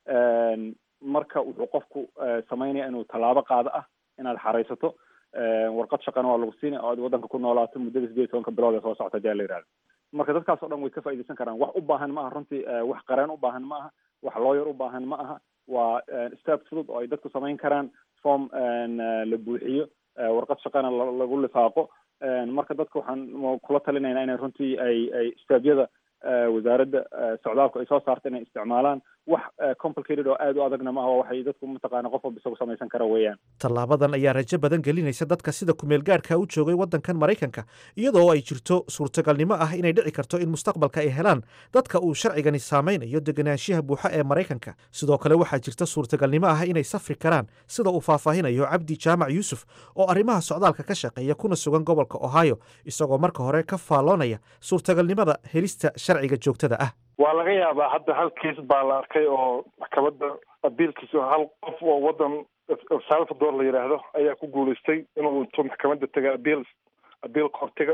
marka wuxuu qofku sameynaya inuu tallaabo qaado ah inaad xaraysato warqad shaqana waa lagu siinaya oo aad waddanka ku noolaato muddada sideed iyo tobanka bilood ee soo socota hadii la yihahdo marka dadkaas o dhan way ka faaidaysan karaan wax u baahan ma aha runtii wax qareen u baahan ma aha wax looyar u baahan ma aha waa step fudud oo ay dadku samayn karaan form la buuxiyo warqad shaqana lagu lifaaqo marka dadka waxaan kula talinaynaa inay runtii ay ay stebyada wasaaradda socdaalku ay soo saarta inay isticmaalaan wax complicated oo aada u adagna maaha waxay dadku mataqaana qof walba isagu samaysan kara weeyaan tallaabadan ayaa rajo badan gelinaysa dadka sida kumeel gaadhka u joogay waddankan maraykanka iyadoo ay jirto suurtagalnimo ah inay dhici karto in mustaqbalka ay helaan dadka uu sharcigani saameynayo deganaanshiyaha buuxa ee maraykanka sidoo kale waxaa jirta suurtagalnimo ah inay safri karaan sida uu faahfaahinayo cabdi jaamac yuusuf oo arrimaha socdaalka ka shaqeeya kuna sugan gobolka ohio isagoo marka hore ka faalloonaya suurtagalnimada helista sharciga joogtada ah waa laga yaabaa hadda hal kiis baa la arkay oo maxkamadda abiilkiisa hal qof oo waddan el salvador la yidhaahdo ayaa ku guulaystay inuu intuu maxkamadda taga abiil abiil kortiga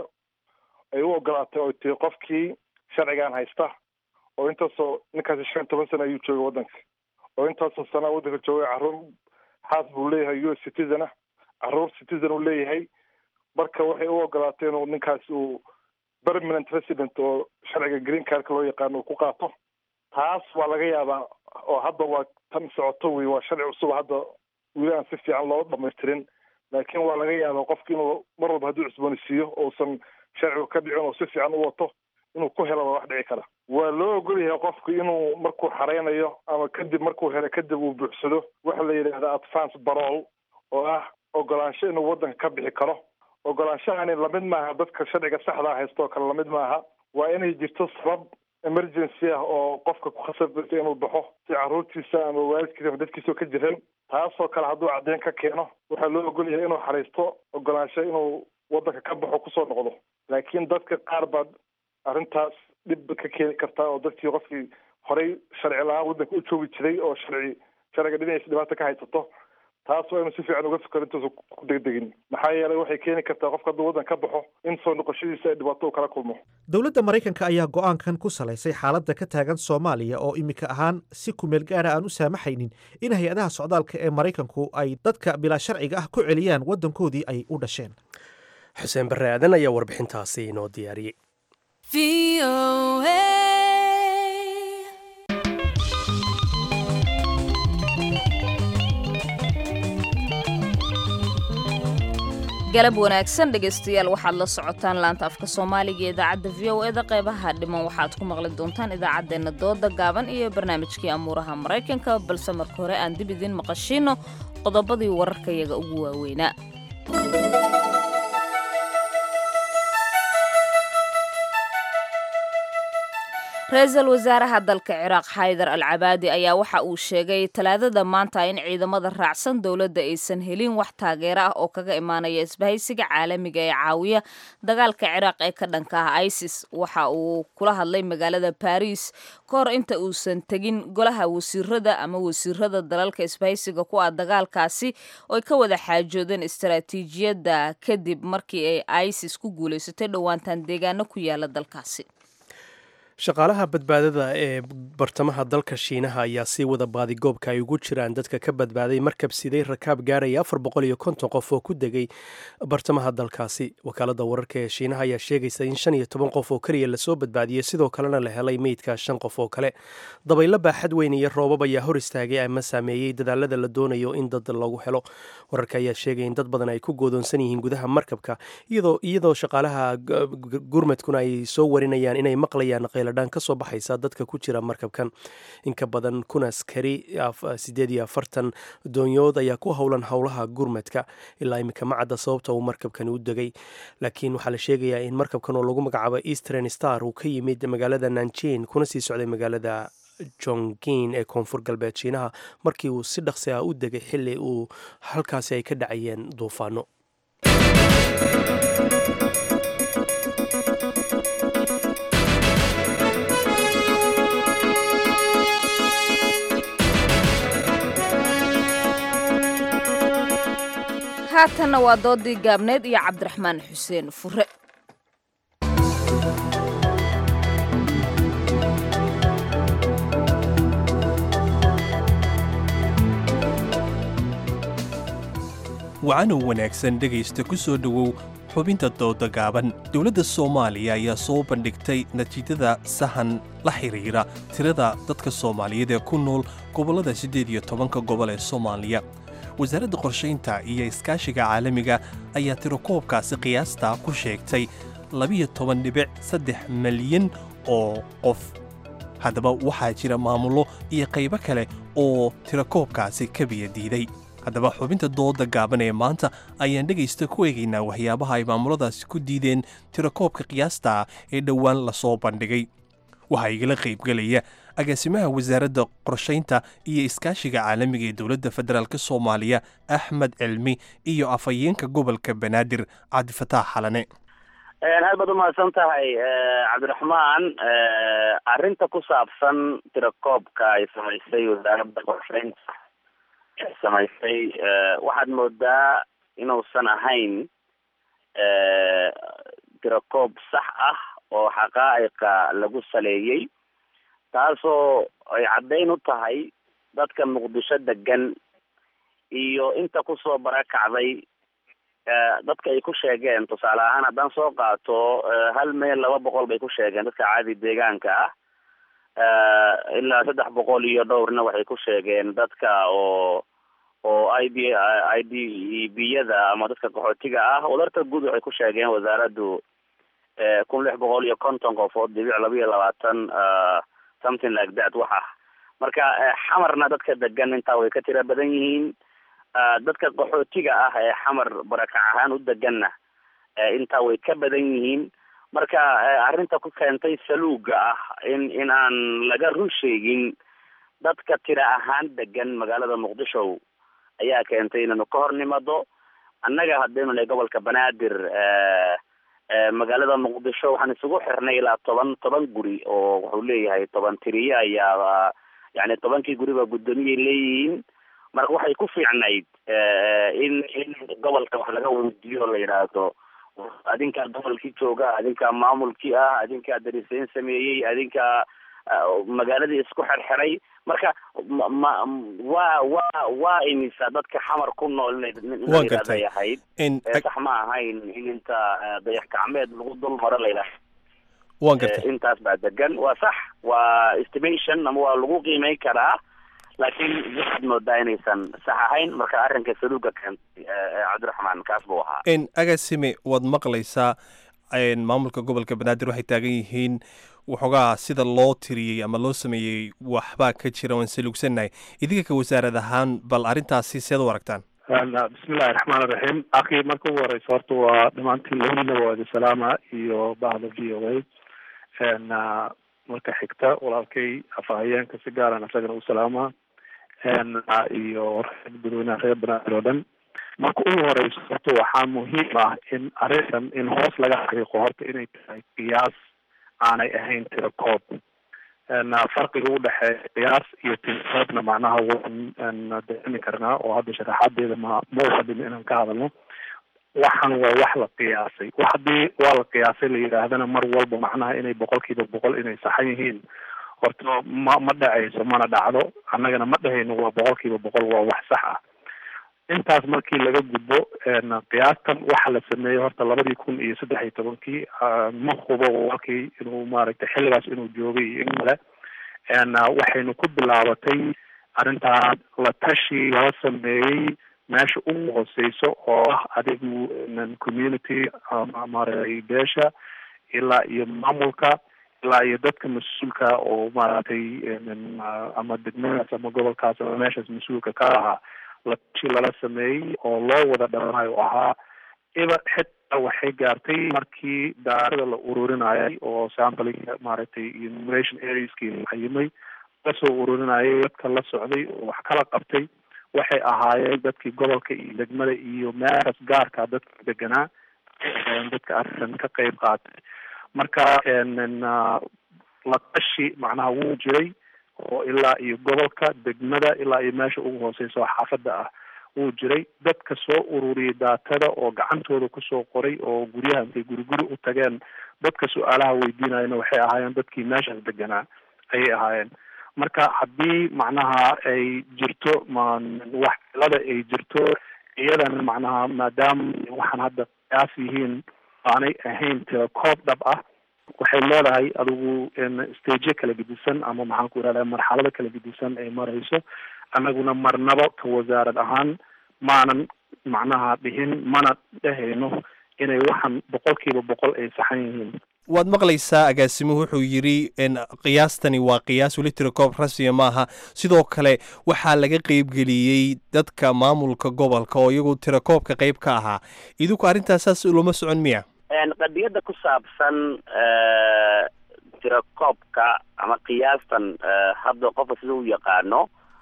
ay u ogolaatay oo tii qofkii sharcigan haysta oo intaasoo ninkaasi shan toban sana ayuu joogay waddanka oo intaasoo sanaa waddanka joogay carruur xaas buu leeyahay u s citizen ah carruur citizen uu leeyahay marka waxay u ogolaatay inuu ninkaasi uu permanent resident oo sharciga green cardka loo yaqaano uu ku qaato taas waa laga yaabaa oo hadda waa tan socoto wey waa sharci cusub hadda weli aan si fiican loo dhamaystirin laakiin waa laga yaabaa qofki inuu mar walba hadduu cusboonisiiyo uusan sharcigu ka dhicin oo si fiican u wato inuu ku helo waa wax dhici kara waa loo ogol yahay qofku inuu markuu xareynayo ama kadib markuu helo kadib uu buuxsado waxa la yidhahda advance barol oo ah ogolaansho inuu waddanka ka bixi karo ogolaanshahani lamid maaha dadka sharciga saxdaa haysta oo kale lamid maaha waa inay jirto sabab emergency ah oo qofka ku khasabeysa inuu baxo si carruurtiisa ama waalidkiisa ama dadkiisa ka jiran taasoo kale hadduu caddeyn ka keeno waxaa loo ogol yahay inuu xariisto ogolaansho inuu waddanka ka baxo kusoo noqdo laakiin dadka qaar baad arrintaas dhib ka keeni kartaa oo dadkii qofkii horey sharci la-aan waddanka u joogi jiray oo sharci sharciga dhinaciisa dhibaata ka haysato taas waa inuu si fiican uga fikero intuusa ku degdegin maxaa yeelay waxay keeni kartaa qofka hadduu waddan ka baxo in soo noqoshadiisa ay dhibaato u kala kulmo dowladda maraykanka ayaa go'aankan ku salaysay xaaladda ka taagan soomaaliya oo iminka ahaan si kumeel gaara aan u saamaxaynin in hay-adaha socdaalka ee maraykanku ay dadka bilaa sharciga ah ku celiyaan waddankoodii ay u dhasheen xuseen barre aadan ayaa warbixintaasi inoo diyaariyey galab wanaagsan dhegaystayaal waxaad la socotaan laanta afka soomaaliga ee idaacadda v o eda qeybaha dhiman waxaad ku maqli doontaan idaacaddeenna dooda gaaban iyo barnaamijkii amuuraha maraykanka balse marka hore aan dib idiin maqashiino qodobadii wararkayaga ugu waaweynaa ra-iisul wasaaraha dalka ciraaq xaydar al cabaadi ayaa waxa uu sheegay talaadada maanta in ciidamada raacsan dowladda aysan helin wax taageero ah oo kaga imaanaya isbahaysiga caalamiga ee caawiya dagaalka ciraaq ee ka dhanka ah isis waxa uu kula hadlay magaalada baris ka hor inta uusan tegin golaha wasiirada ama wasiirada dalalka isbahaysiga ku ah dagaalkaasi oo ay ka wada xaajoodeen istaraatiijiyadda kadib markii ay isis ku guulaysatay dhowaantan deegaano ku yaala dalkaasi shaqaalaha badbaadada ee bartamaha dalka shiinaha ayaa sii wada baadigoobka ay ugu jiraan dadka ka badbaaday markab siday rakaab gaaraya afar boqol iyo konton qof oo ku degay bartamaha dalkaasi wakaalada wararka ee shiinaha ayaa sheegaysa in shan iyo toban qof oo keliya lasoo badbaadiyey sidoo kalena la helay meydka shan qof oo kale dabaylo baaxad weyn iyo roobab ayaa hor istaagay ama saameeyey dadaalada la doonayo in dad lagu helo wararka ayaa sheegaya in dad badan ay ku goodoonsan yihiin gudaha markabka iyadoo shaqaalaha gurmadkuna ay soo warinayaan inay maqlayaan dhan kasoo baxaysa dadka ku jira markabkan inka badan kun askari sideed iyo afartan doonyood ayaa ku howlan howlaha gurmadka ilaa iminka macadda sababta uu markabkani u degay laakiin waxaa la sheegayaa in markabkan oo lagu magacaabo eastern star uu ka yimid magaalada nanjin kuna sii socday magaalada jongin ee koonfur galbeed shiinaha markii uu si dhaqsi ah u degay xilli uu halkaasi ay ka dhacayeen duufaano haatanna waa doodii gaabneed iyo cabdiraxmaan xuseen fure wacanow wanaagsan dhegaysta ku soo dhowow xubinta dooda gaaban dowladda soomaaliya ayaa soo bandhigtay natiijada sahan la xidhiira tirada dadka soomaaliyeed ee ku nool gobollada siddeed iyo tobanka gobol ee soomaaliya wasaaradda qorshaynta iyo iskaashiga caalamiga ayaa tirakoobkaasi qiyaastaa ku sheegtay labiyo toban dhibic saddex malyan oo qof haddaba waxaa jira maamullo iyo qaybo kale oo tirakoobkaasi ka biyadiiday haddaba xubinta dooda gaaban ee maanta ayaan dhegaysta ku eegaynaa waxyaabaha ay maamuladaasi ku diideen tirakoobka qiyaasta ee dhowaan lasoo bandhigay waxaa igala qaybgelaya agaasimaha wasaaradda qorshaynta iyo iskaashiga caalamiga ee dowladda federaalk soomaaliya axmed cilmi iyo afhayeenka gobolka banaadir cabdifataax xalane aad baad umahadsan tahay cabdiraxmaan arrinta ku saabsan tirakoobka ay samaysay wasaaradda qorshaynta samaysay waxaad moodaa inuusan ahayn tirakoob sax ah oo xaqaa'iqa lagu saleeyey taasoo ay caddayn u tahay dadka muqdisho degan iyo inta kusoo barakacday dadka ay ku sheegeen tusaale ahaan haddaan soo qaato hal meel laba boqol bay ku sheegeen dadka caadi deegaanka ah ilaa saddex boqol iyo dhowrna waxay ku sheegeen dadka oo oo i d i d b-yada ama dadka qaxootiga ah wadarta guud waxay ku sheegeen wasaaraddu kun lix boqol iyo konton qofood dhibic laba iyo labaatan something like that wax ah marka xamarna dadka degan intaa way ka tira badan yihiin dadka qaxootiga ah ee xamar barakac ahaan u deganna intaa way ka badan yihiin marka arrinta ku keentay saluuga ah in in aan laga run sheegin dadka tira ahaan degan magaalada muqdisho ayaa keentay inaynu ka hor nimado annaga haddaynu nahay gobolka banaadir magaalada muqdisho waxaan isugu xirnay ilaa toban toban guri oo wuxuu leeyahay toban tiriye ayaa yani tobankii guriba guddoomiyay leeyihiin marka waxay ku fiicnayd in in gobolka wax laga weydiiyo la yidhaahdo adinkaa gobolkii jooga adinkaa maamulkii ah adinkaa dariseyn sameeyey adinkaa magaaladii isku xerxeray marka ma waa waa waa imisa dadka xamar ku nool inay ahayd sax ma ahayn in inta dayax gacmeed lagu dul maro layidhaha waan gartay intaas baa degan waa sax waa estimation ama waa lagu qiimeyn karaa laakiin waxaad moodaa inaysan sax ahayn marka arrinka saluuga keentay cabdiraxmaan kaas buu ahaa agaasime waad maqlaysaa maamulka gobolka banaadir waxay taagan yihiin waxoogaa sida loo tiriyey ama loo sameeyey waxbaa ka jira waan saluugsannahay idinka ka wasaarad ahaan bal arrintaasi seed u aragtaan bismillahi raxmaan iraxiim akii marka ugu horeysa horta waa dhamaantiin labadiina waa idin salaama iyo bahda v o a marka xigta walaalkay afahayeenka si gaaran isagana u salaama iyo dadweynaha reer banaadir oo dhan marka ugu horeyso horta waxaa muhiim ah in arrintan in hoos laga xaqiiqo horta inay tahay qiyaas aanay ahayn tirakoob farqiga udhexeeya qiyaas iyo tirakoobna macnaha waan dareemi karnaa oo hadda sharaxaadeeda ma mawfadin inaan ka hadalno waxan waa wax la qiyaasay wax haddii waa la qiyaasay la yidhaahdana mar walba macnaha inay boqolkiiba boqol inay saxan yihiin horta ma ma dhacayso mana dhacdo annagana ma dhahayno waa boqolkiiba boqol waa wax sax ah intaas markii laga gudbo qiyaastan waxa la sameeyey horta labadii kun iyo saddex iyo tobankii ma hubo walkii inuu maaragtay xilligaas inuu joogay iyo in kale waxaynu ku bilaabatay arrintaan la tashi lala sameeyey meesha ugu hooseyso oo ah adigu community maaragtay beesha ilaa iyo maamulka ilaa iyo dadka mas-uulka oo maaragtay ama degmadaas ama gobolkaas ama meeshaas mas-uulka ka ahaa latashi lala sameeyey oo loo wada dhamanayo oo ahaa iba xitaa waxay gaartay markii daarada la ururinayay oo sampling maaragtay enumeration areaskii la xayimay kasoo ururinayay dadka la socday oo wax kala qabtay waxay ahaayeen dadkii gobolka iyo degmada iyo meeshaas gaarka dadka deganaa dadka arrintan ka qeyb qaatay marka la tashi macnaha wuu jiray oo ilaa iyo gobolka degmada ilaa iyo meesha ugu hooseysa oo xaafadda ah wuu jiray dadka soo ururiyay daatada oo gacantooda kusoo qoray oo guryaha intay guri guri u tageen dadka su-aalaha weydiinayana waxay ahaayeen dadkii meeshaas deganaa ayay ahaayeen marka haddii macnaha ay jirto ma wax cilada ay jirto iyadana macnaha maadaama waxaan hadda qiyaas yihiin aanay ahayn tira koob dhab ah waxay leedahay adigu staje kala gedisan ama maxaan ku irahda marxalado kala gedisan ay marayso annaguna marnaba ka wasaarad ahaan maanan macnaha dhihin mana dhehayno inay waxan boqolkiiba boqol ay saxan yihiin waad maqlaysaa agaasimuhu wuxuu yidhi qiyaastani waa qiyaas weli tirakoob rasmiya maaha sidoo kale waxaa laga qeybgeliyey dadka maamulka gobolka oo iyagu tirakoobka qeyb ka ahaa idinku arrintaas saas loma socon miya qadiyadda ku saabsan tirakoobka ama qiyaastan hadda qofka sida u yaqaano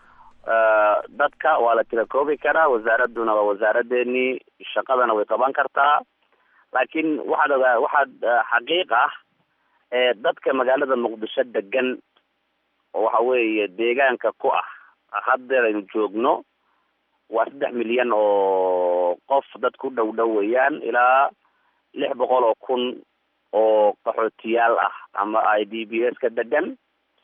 dadka waa la tirakoobi karaa wasaaradduna waa wasaaradeenii shaqadana way qaban kartaa laakiin waxaad ogaa waxaad xaqiiq ah dadka magaalada muqdisho degan oo waxa weeye deegaanka ku ah haddeer aynu joogno waa saddex milyan oo qof dad ku dhow dhow weeyaan ilaa lix boqol oo kun oo qaxootiyaal ah ama i d b s ka degan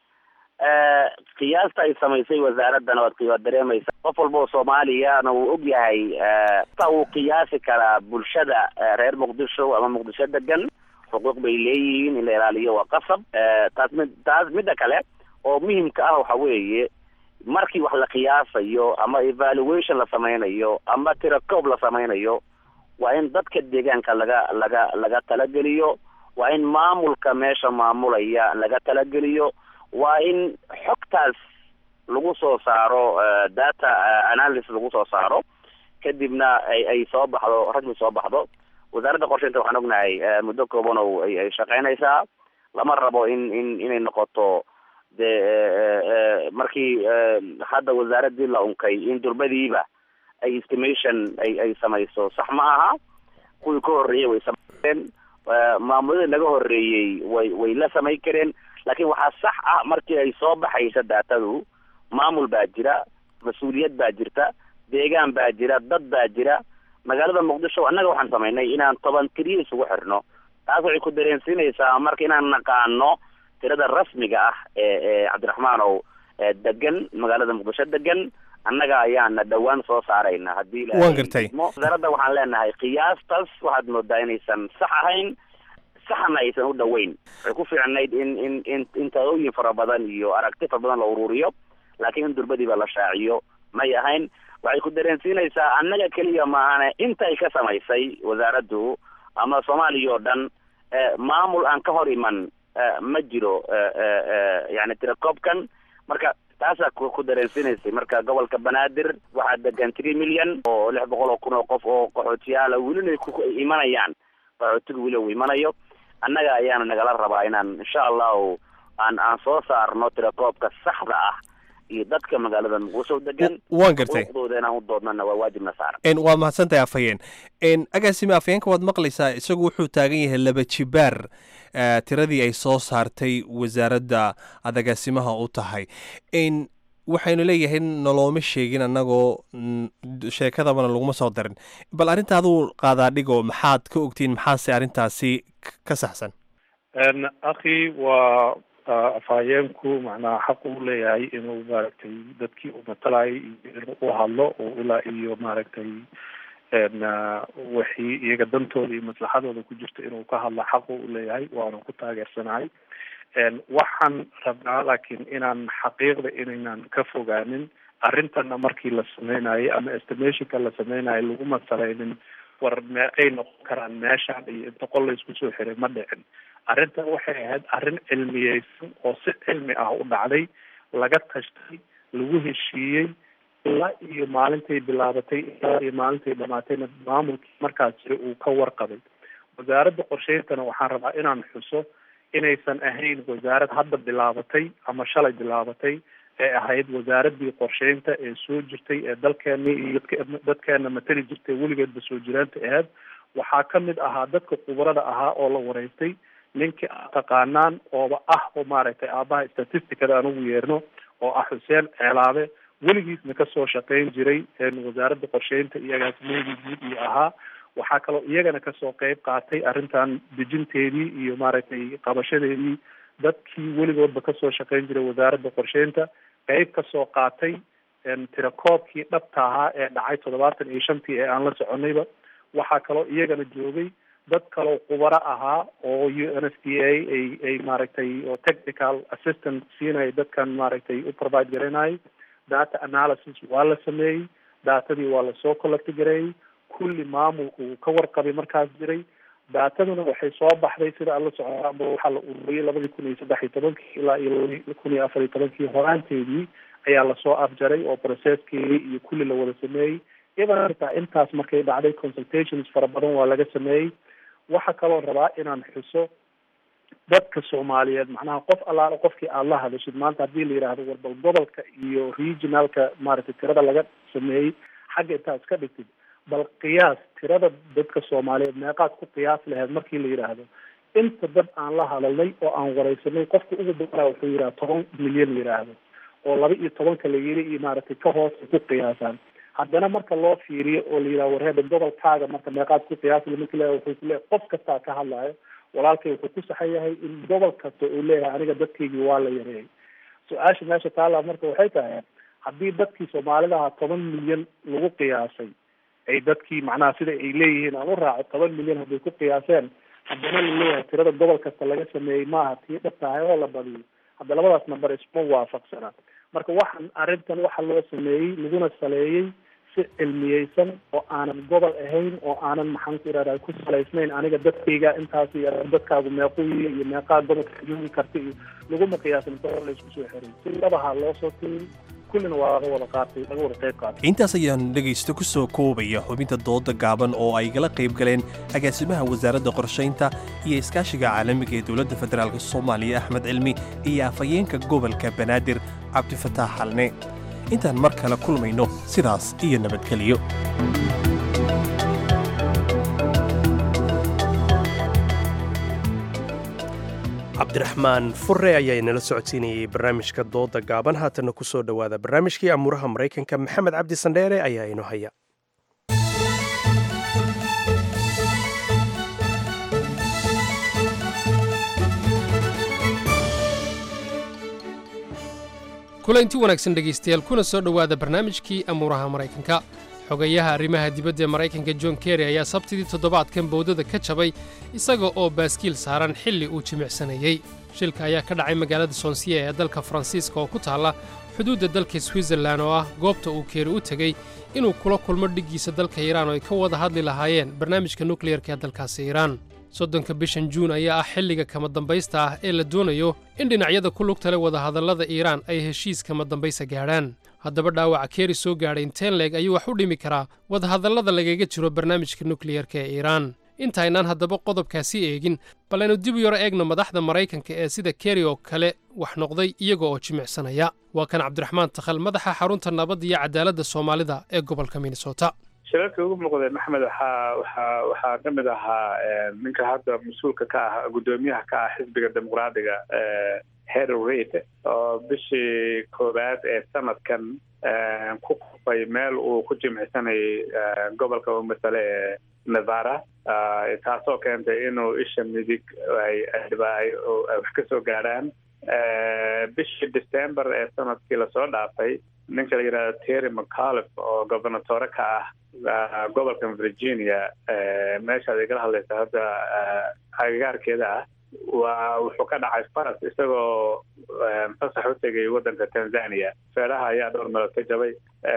qiyaasta ay samaysay wasaaraddana waad waad dareemaysa qof walba oo soomaaliyana wuu og yahay ta wuu qiyaasi karaa bulshada reer muqdisho ama muqdisho degan xuquuq bay leeyihiin in la ilaaliyo waa qasab taas mid taas midda kale oo muhimka ah waxa weeye markii wax la qiyaasayo ama evaluation la sameynayo ama tirakoob la sameynayo waa in dadka deegaanka laga laga laga talageliyo waa in maamulka meesha maamulaya laga talageliyo waa in xogtaas lagu soo saaro data analysis lagu soo saaro kadibna ay ay soo baxdo rasmi soo baxdo wasaaradda qorsheynta waxaan ognahay muddo kooban oo ay ay shaqeynaysaa lama rabo in in inay noqoto dee markii hadda wasaaraddii la unkay in durbadiiba ay estimation ay ay samayso sax ma aha kuwii ka horreeyey way samayn maamuladii naga horreeyey way way la samayn kareen laakiin waxaa sax ah markii ay soo baxaysa daatadu maamul baa jira mas-uuliyad baa jirta deegaan baa jira dad baa jira magaalada muqdisho annaga waxaan samaynay inaan toban tiriya isugu xirno taas waxay ku dareensiinaysaa marka inaan naqaano tirada rasmiga ah ee ee cabdiraxmaanow degan magaalada muqdisho degan annaga ayaana dhowaan soo saarayna haddii waan gartay wasaaradda waxaan leenahay qiyaastaas waxaad moodaa inaysan sax ahayn saxna aysan u dhoweyn waxay ku fiicnayd in in in in talooyin fara badan iyo aragti fara badan la ururiyo laakiin in durbadiiba la shaaciyo may ahayn waxay ku dareensiinaysaa annaga keliya maahane intay ka samaysay wasaaraddu ama soomaaliya oo dhan maamul aan ka hor iman ma jiro yani tirakoobkan marka taasaa ku dareensiinaysay marka gobolka banaadir waxaa degan three million oo lix boqol oo kun oo qof oo qaxootiyaala welina ku imanayaan qaxootiga weli uu imanayo annaga ayaana nagala rabaa inaan insha allahu aan aan soo saarno tirakoobka saxda ah iyo dadka magaalada muqdisho degan waan gartay xuquuqdooda inaan u doodnana waa waajibna saaran waad mahadsantahay afhayeen agaasime afhayeenka waad maqlaysaa isagu wuxuu taagan yahay laba jibaar tiradii ay soo saartay wasaaradda aad agaasimaha u tahay waxaynu leeyahay nolooma sheegin annagoo sheekadabana laguma soo darin bal arrinta aduu qaadaa dhigo maxaad ka ogtiin maxaase arrintaasi ka saxsan akhi waa afhayeenku macnaha xaq uu leeyahay inuu maaragtay dadkii uu matalayay inuu u hadlo oo ilaa iyo maaragtay wixii iyaga dantooda iyo maslaxadooda ku jirta inuu ka hadlo xaqu u leeyahay waana ku taageersanahay waxaan rabnaa laakiin inaan xaqiiqda inaynan ka fogaanin arrintana markii la sameynayay ama estimationka la sameynayo laguma salaynin war meeqay noqon karaan meeshaan iyo inta qol la isku soo xiray ma dhicin arrintan waxay ahayd arrin cilmiyeysan oo si cilmi ah u dhacday laga tashtay lagu heshiiyey ilaa iyo maalintay bilaabatay ilaa iyo maalintay dhamaatayna maamulkii markaas jira uu ka warqabay wasaaradda qorsheyntana waxaan rabaa inaan xuso inaysan ahayn wasaarad hadda bilaabatay ama shalay bilaabatay ee ahayd wasaaraddii qorsheynta ee soo jirtay ee dalkeeni iyo dadkeena matali jirtay weligeedba soo jiraanta aheyd waxaa ka mid ahaa dadka khubarada ahaa oo la wareystay ninkii aad taqaanaan ooba ah oo maaragtay aabaha statisticada aan ugu yeerno oo ah xuseen ceelaabe weligiisna kasoo shaqeyn jiray wasaaradda qorsheynta iyo agaasimadii guud iyo ahaa waxaa kaloo iyagana kasoo qeyb qaatay arrintan dejinteedii iyo maaragtay qabashadeedii dadkii weligoodba kasoo shaqeyn jiray wasaaradda qorsheynta qeyb kasoo qaatay tirakoobkii dhabta ahaa ee dhacay toddobaatan iyo shantii ee aan la soconayba waxaa kaloo iyagana joogay dad kaloo khubaro ahaa oo u n s d a ay ay maaragtay oo technical assistant siinaya dadkan maaragtay u provide garanayay data analysis waa la sameeyey daatadii waa lasoo collecti gareeyey kulli maamulku uu ka warqabay markaas jiray daataduna waxay soo baxday sida aan la soconaanba waxaa la ururiyey labadii kun iyo saddex iyo tobankii ilaa iyo labadii kun iyo afar iyo tobankii horaanteedii ayaa lasoo afjaray oo processkeedii iyo kulli la wada sameeyey iyadan xitaa intaas markay dhacday consultations fara badan waa laga sameeyey waxaa kaloo rabaa inaan xuso dadka soomaaliyeed macnaha qof allaale qofkii aad la hadashid maanta haddii la yidhaahdo warbal gobolka iyo regionalka maaragtay tirada laga sameeyey xagga intaa iska dhigtid bal qiyaas tirada dadka soomaaliyeed meeqaad ku qiyaas laheyd markii la yidhaahdo inta dad aan la hadalnay oo aan wareysanay qofka ugu badanaa wuxuu yidhaha toban milyan yidhaahdo oo laba iyo tobanka la yiri iyo maaragtay ka hoos ay ku qiyaasaan haddana marka loo fiiriyo oo la yidhaha warheeda gobolkaaga marka meeqaad ku qiyaasla marki la wuxuu ku leeyahay qof kastaa ka hadlaayo walaalkay wuxuu ku saxan yahay in gobol kasta uu leeyahay aniga dadkaygii waa la yareeyay su-aasha meesha taala marka waxay tahay haddii dadkii soomaalida ahaa toban milyan lagu qiyaasay ay dadkii macnaha sida ay leeyihiin aan u raaco toban milyan hadday ku qiyaaseen haddana laleeyahay tirada gobol kasta laga sameeyey maaha tii dhab tahay oo la badiyo hadda labadaas namber isma waafaqsana marka waxaan arrintan waxa loo sameeyey laguna saleeyey si cilmiyeysan oo aanan gobol ahayn oo aanan maxaan ku irahda ku salaysnayn aniga dadkayga intaas iyo dadkaagu meequyi iyo meeqaa gobolka joogi karta iyo laguma qiyaasin gobol la isku soo xiray si labaha loo soo tiriyey kullina waa laga wada qaatay laga wada qayb qaatay intaas ayaan dhegaysto ku soo koobaya xubinta dooda gaaban oo ay gala qayb galeen agaasimaha wasaaradda qorshaynta iyo iskaashiga caalamiga ee dowladda federaalk soomaaliya axmed cilmi iyo afhayeenka gobolka banaadir cabdifataax xalne intaan mar kale kulmayno sidaas iyo nabadgeliyo cabdiraxmaan fure ayaa inala socodsiinayay barnaamijka dooda gaaban haatanna ku soo dhowaada barnaamijkii amuuraha maraykanka maxamed cabdi sandheere ayaa inoo haya kulanti wanaagsan dhegaystayaal kuna soo dhowaada barnaamijkii amuuraha maraykanka xogayaha arrimaha dibadda ee maraykanka john kerry ayaa sabtidii toddobaadkan bowdada ka jabay isaga oo baaskiil saaran xilli uu jimicsanayey shilka ayaa ka dhacay magaalada sonsiya ee dalka faransiiska oo ku taalla xuduudda dalka switzerlan oo ah goobta uu keeri u tegey inuu kula kulmo dhiggiisa dalka iiraan oo ay ka wada hadli lahaayeen barnaamijka nukliyarka ee dalkaasi iiraan soddonka bishan juun ayaa ah xilliga kama dambaysta ah ee la doonayo in dhinacyada ku lugta leh wadahadallada iiraan ay heshiis kama dambaysa gaadhaan haddaba dhaawaca keeri soo gaadhay inteen leeg ayuu wax u dhimi karaa wadahadallada lagaga jiro barnaamijka nukliyarka ee iiraan intaynaan haddaba qodobkaasi eegin bal aynu dib u yaro eegno madaxda maraykanka ee sida keri oo kale wax noqday iyaga oo jimicsanaya waa kan cabdiraxmaan takhal madaxa xarunta nabadda iyo cadaaladda soomaalida ee gobolka minnesota shirarkii ugu muuqday maxamed waxaa waxaa waxaa ka mid ahaa ninka hadda mas-uulka ka ah guddoomiyaha ka ah xisbiga dimuqraadiga harry reid oo bishii koowaad ee sanadkan ku qufay meel uu ku jimicsanayay gobolka u masale ee nevada taasoo keentay inuu isha midig ay wax ka soo gaadhaan bishii december ee sanadkii lasoo dhaafay ninka la yidhahdo terry mcallif oo gobernatore ka ah gobolka virginia meeshaad igala hadlaysa hadda agagaarkeeda ah waa wuxuu ka dhacay faras isagoo fasax u tegay waddanka tanzania feeraha ayaa dhowr meelood ka jabay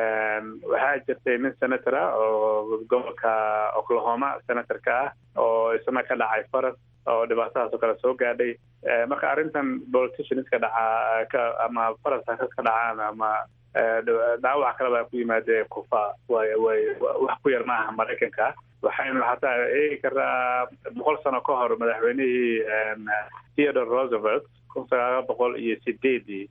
waxaa jirtay nin senator ah oo gobolka oklahoma senator ka ah oo isna ka dhacay faras oo dhibaatadaas oo kale soo gaadhay marka arrintan politicianska dhacaa ka ama faras ha ka dhacaan ama dhaawac kale baa ku yimaadee kufa way way wax ku yar maaha maraykanka waxaynu hataa eegi karnaa boqol sano ka hor madaxweynihii theodore roosevelt kun sagaal boqol iyo sideedii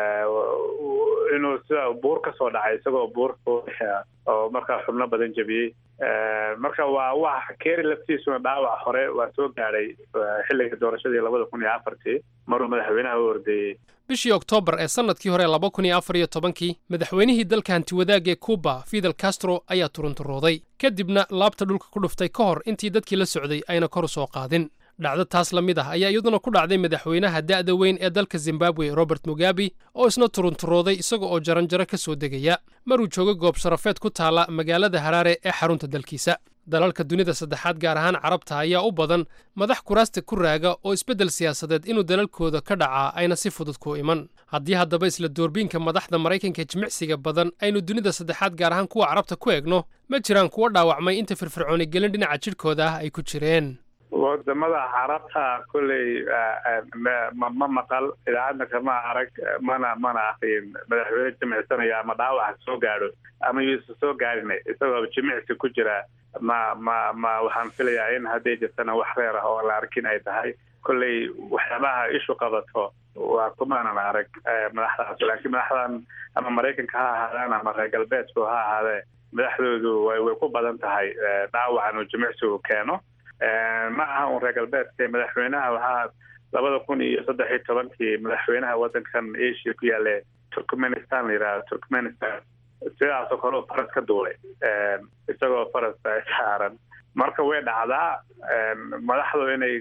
inuu sida buur ka soo dhacay isagoo buur oo markaa xubno badan jebiyey marka waa wax keri laftiisuna dhaawac hore waa soo gaadhay xilliga doorashadii labada kun iyo afartii maruu madaxweynaha u ordeeyey bishii oktoobar ee sannadkii hore laba kun iyo afar iyo tobankii madaxweynihii dalka hantiwadaag ee cuba fidel castro ayaa turunturooday kadibna laabta dhulka ku dhuftay ka hor intii dadkii la socday ayna kor u soo qaadin dhacdo taas la mid ah ayaa iyaduna ku dhacday madaxweynaha da'da weyn ee dalka zimbabwe robert mugabe oo isna turunturooday isaga oo jaranjaro ka soo degaya maruu joogo goob sharafeed ku taala magaalada haraare ee xarunta dalkiisa dalalka dunida saddexaad gaar ahaan carabta ayaa u badan madax kuraasta ku raaga oo isbeddel siyaasadeed inuu dalalkooda ka dhacaa ayna si fudud ku iman haddii haddaba isla doorbiinka madaxda maraykanka jimicsiga badan aynu dunida saddexaad gaar ahaan kuwa carabta ku eegno ma jiraan kuwa dhaawacmay inta firfircooni gelin dhinaca jidhkooda ah ay ku jireen wadamada carabta kolley ma ma maqal idaacadna kama arag mana mana akriyin madaxweyne jimicsanaya ama dhaawaca soo gaadho ama yuusa soo gaadhin isagoo jimicsi ku jira ma ma ma waxaan filayaa in hadday jirtana wax reer ah oo la arkin ay tahay kolley waxyaabaha ishu qabato waa kumaanan arag madaxdaas laakiin madaxdan ama maraykanka ha ahaadaan ama reer galbeedku ha ahaadee madaxdoodu way way ku badan tahay dhaawacan uu jimicsigu keeno ma aha un reer galbeedka madaxweynaha waxaa labada kun iyo saddex iyo tobankii madaxweynaha wadankan asia ku yaale turkmenistan la yidhahdo turkmenistan sidaasoo kale u faras ka duulay isagoo faras saaran marka way dhacdaa madaxdu inay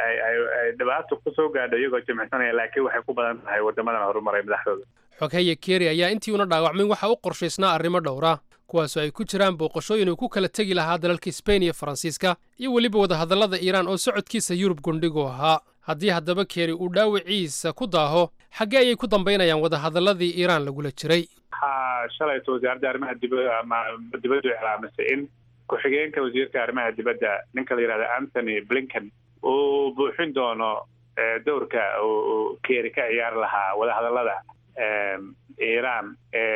ay dhibaato kusoo gaadho iyagoo jimicsanaya laakiin waxay ku badan tahay wadamadan horumaray madaxdooda xoghaye keri ayaa intii una dhaawacmin waxa u qorshaysnaa arrimo dhowra kuwaasoo ay ku jiraan booqashooyin uu ku kala tegi lahaa dalalka sbain iyo faransiiska iyo weliba wadahadallada iiraan oo socodkiisa yurub gundhigu ahaa haddii haddaba keri uu dhaawiciisa ku daaho xaggee ayay ku dambaynayaan wadahadalladii iiraan lagula jiray waxaa shalayto wasaaradda arrimaha dibadda ama dibaddu iclaamisay in ku-xigeenka wasiirka arrimaha dibadda ninka la yidhahda anthony blinken uu buuxin doono dowrka uu keri ka ciyaari lahaa wadahadallada iiraan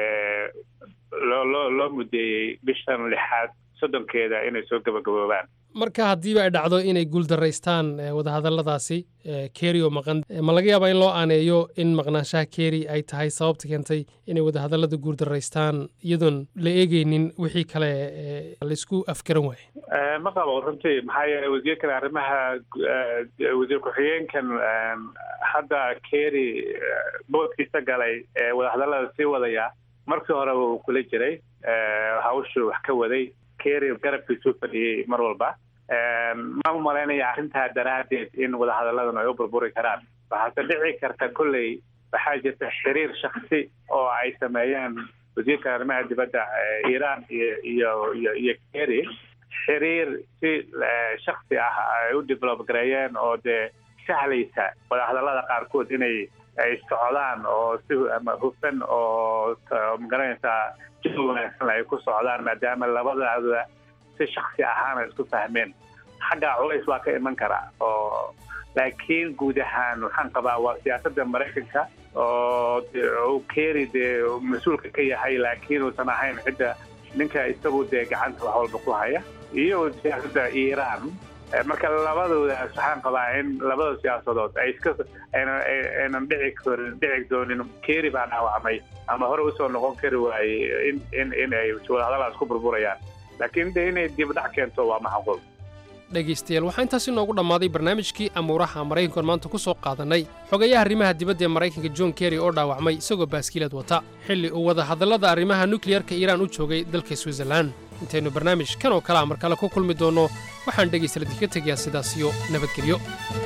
loo loo loo mudeeyey bishan lixaad soddonkeeda inay soo gabagaboobaan marka haddiiba ay dhacdo inay guuldaraystaan wadahadalladaasi keri oo maqan ma laga yaabaa in loo aaneeyo in maqnaanshaha keri ay tahay sababta keentay inay wadahadallada guuldaraystaan iyadoon la eegeynin wixii kale laysku afgaran waaye ma qabo runtii maxaa yeelay wasiirkan arrimaha wasiir ku-xigeenkan hadda keri boodkiisa galay ee wadahadallada sii wadaya markii horeba uu kula jiray hawshuu wax ka waday keri garabkiisuu fadhiyey mar walba ma umalaynaya arrintaa daraaddeed in wadahadalladan ay u burburi karaan waxaase dhici karta kolley waxaa jirta xiriir shaksi oo ay sameeyeen wasiirka arrimaha dibadda iiraan iyo iyo iyo iyo keri xiriir si shaksi ah ay u develop gareeyeen oo dee sahlaysa wadahadallada qaarkood inay ay socdaan oo si hufan oo magaranaysaa jid wanaagsan ay ku socdaan maadaama labadaada si shaksi ahaana isku fahmeen xagga culays waa ka iman karaa oo laakiin guud ahaan waxaan qabaa waa siyaasadda maraykanka oo uu keri dee mas-uulka ka yahay laakiin uusan ahayn cidda ninka isagu dee gacanta wax walba ku haya iyo siyaasadda iiraan marka labadoodaas waxaan qabaa in labada siyaasadood ay iska aynan dhici karin dhici doonin keri baa dhaawacmay ama hore usoo noqon kari waayey in in in ay wadahadalaas ku burburayaan laakiin de inay dibdhac keento waa macquul dhegaystayaal waxaa intaas inoogu dhammaaday barnaamijkii amuuraha maraykankoon maanta ku soo qaadannay xogayaha arrimaha dibadda ee maraykanka john kerry oo dhaawacmay isagoo baaskiilad wata xilli uu wadahadallada arrimaha nukliyarka iiraan u joogay dalka switzerlan intaynu barnaamij kan oo kalea mar kale ku kulmi doonno waxaan dhegaystayaal idinka tegayaa sidaas iyo nabadgelyo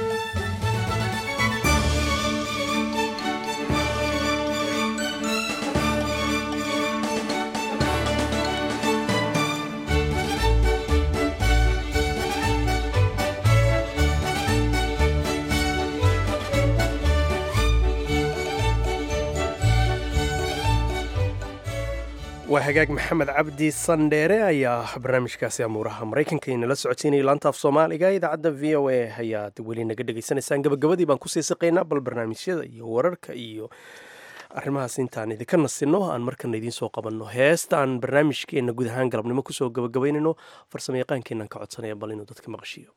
waa hagaag maxamed cabdi sandheere ayaa barnaamijkaasi amuuraha maraykanka inala socodsiinaya laanta af soomaaliga idaacadda v o a ayaad weli naga dhegaysanaysaan gabagabadii baan kusii siqaynaa bal barnaamijyada iyo wararka iyo arrimahaas intaan idinka nasinno aan markana idiin soo qabanno heestaan barnaamijkeenna guud ahaan galabnimo kusoo gabagabaynayno farsamo yaqaankeennan ka codsanaya bal inuu dadka maqashiiyo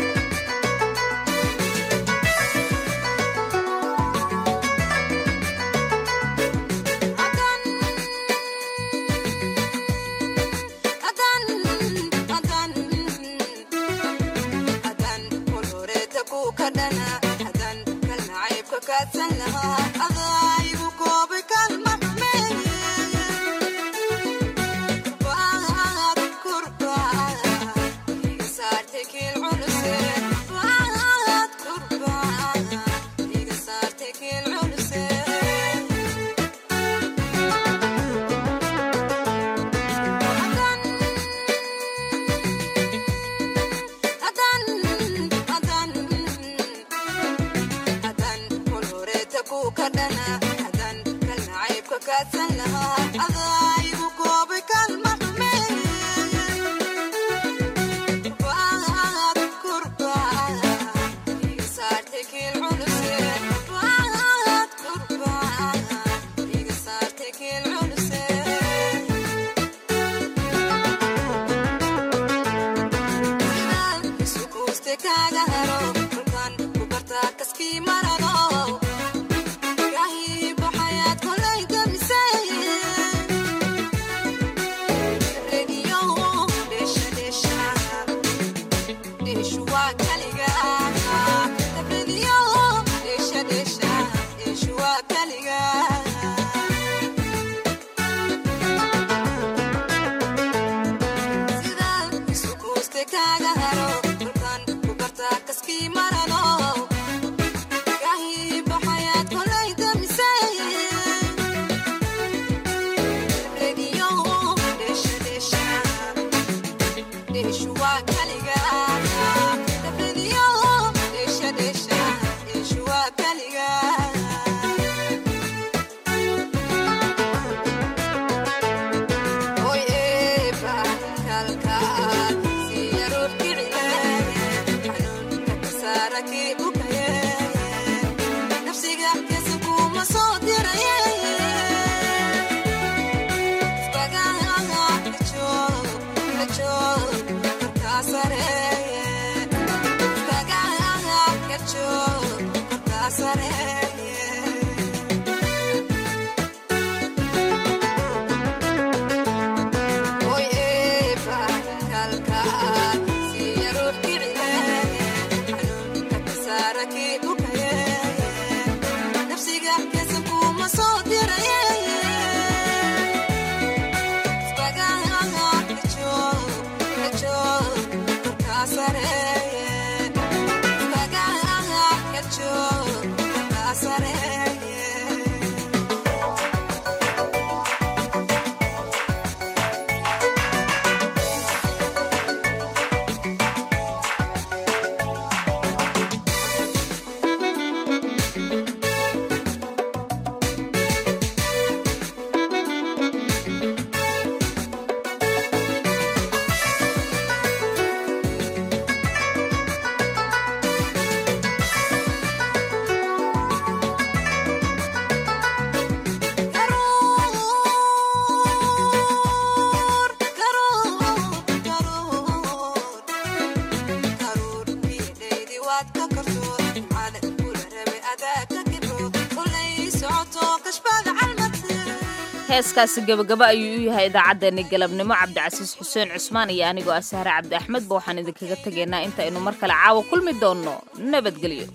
heeskaasi gabagaba ayuu u yahay idaacaddeenni galabnimo cabdicasiis xuseen cusmaan iyo anigoo ah sahre cabdi axmedba waxaan idinkaga tegaynaa intaynu mar kale caawa kulmi doonno nabadgelyo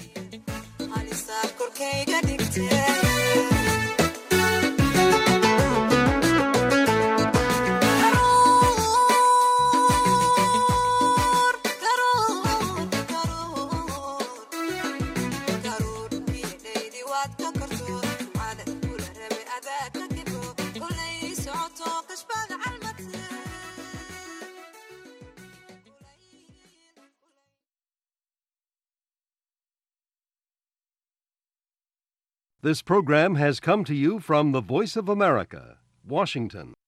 This program has come to you from the Voice of America, Washington.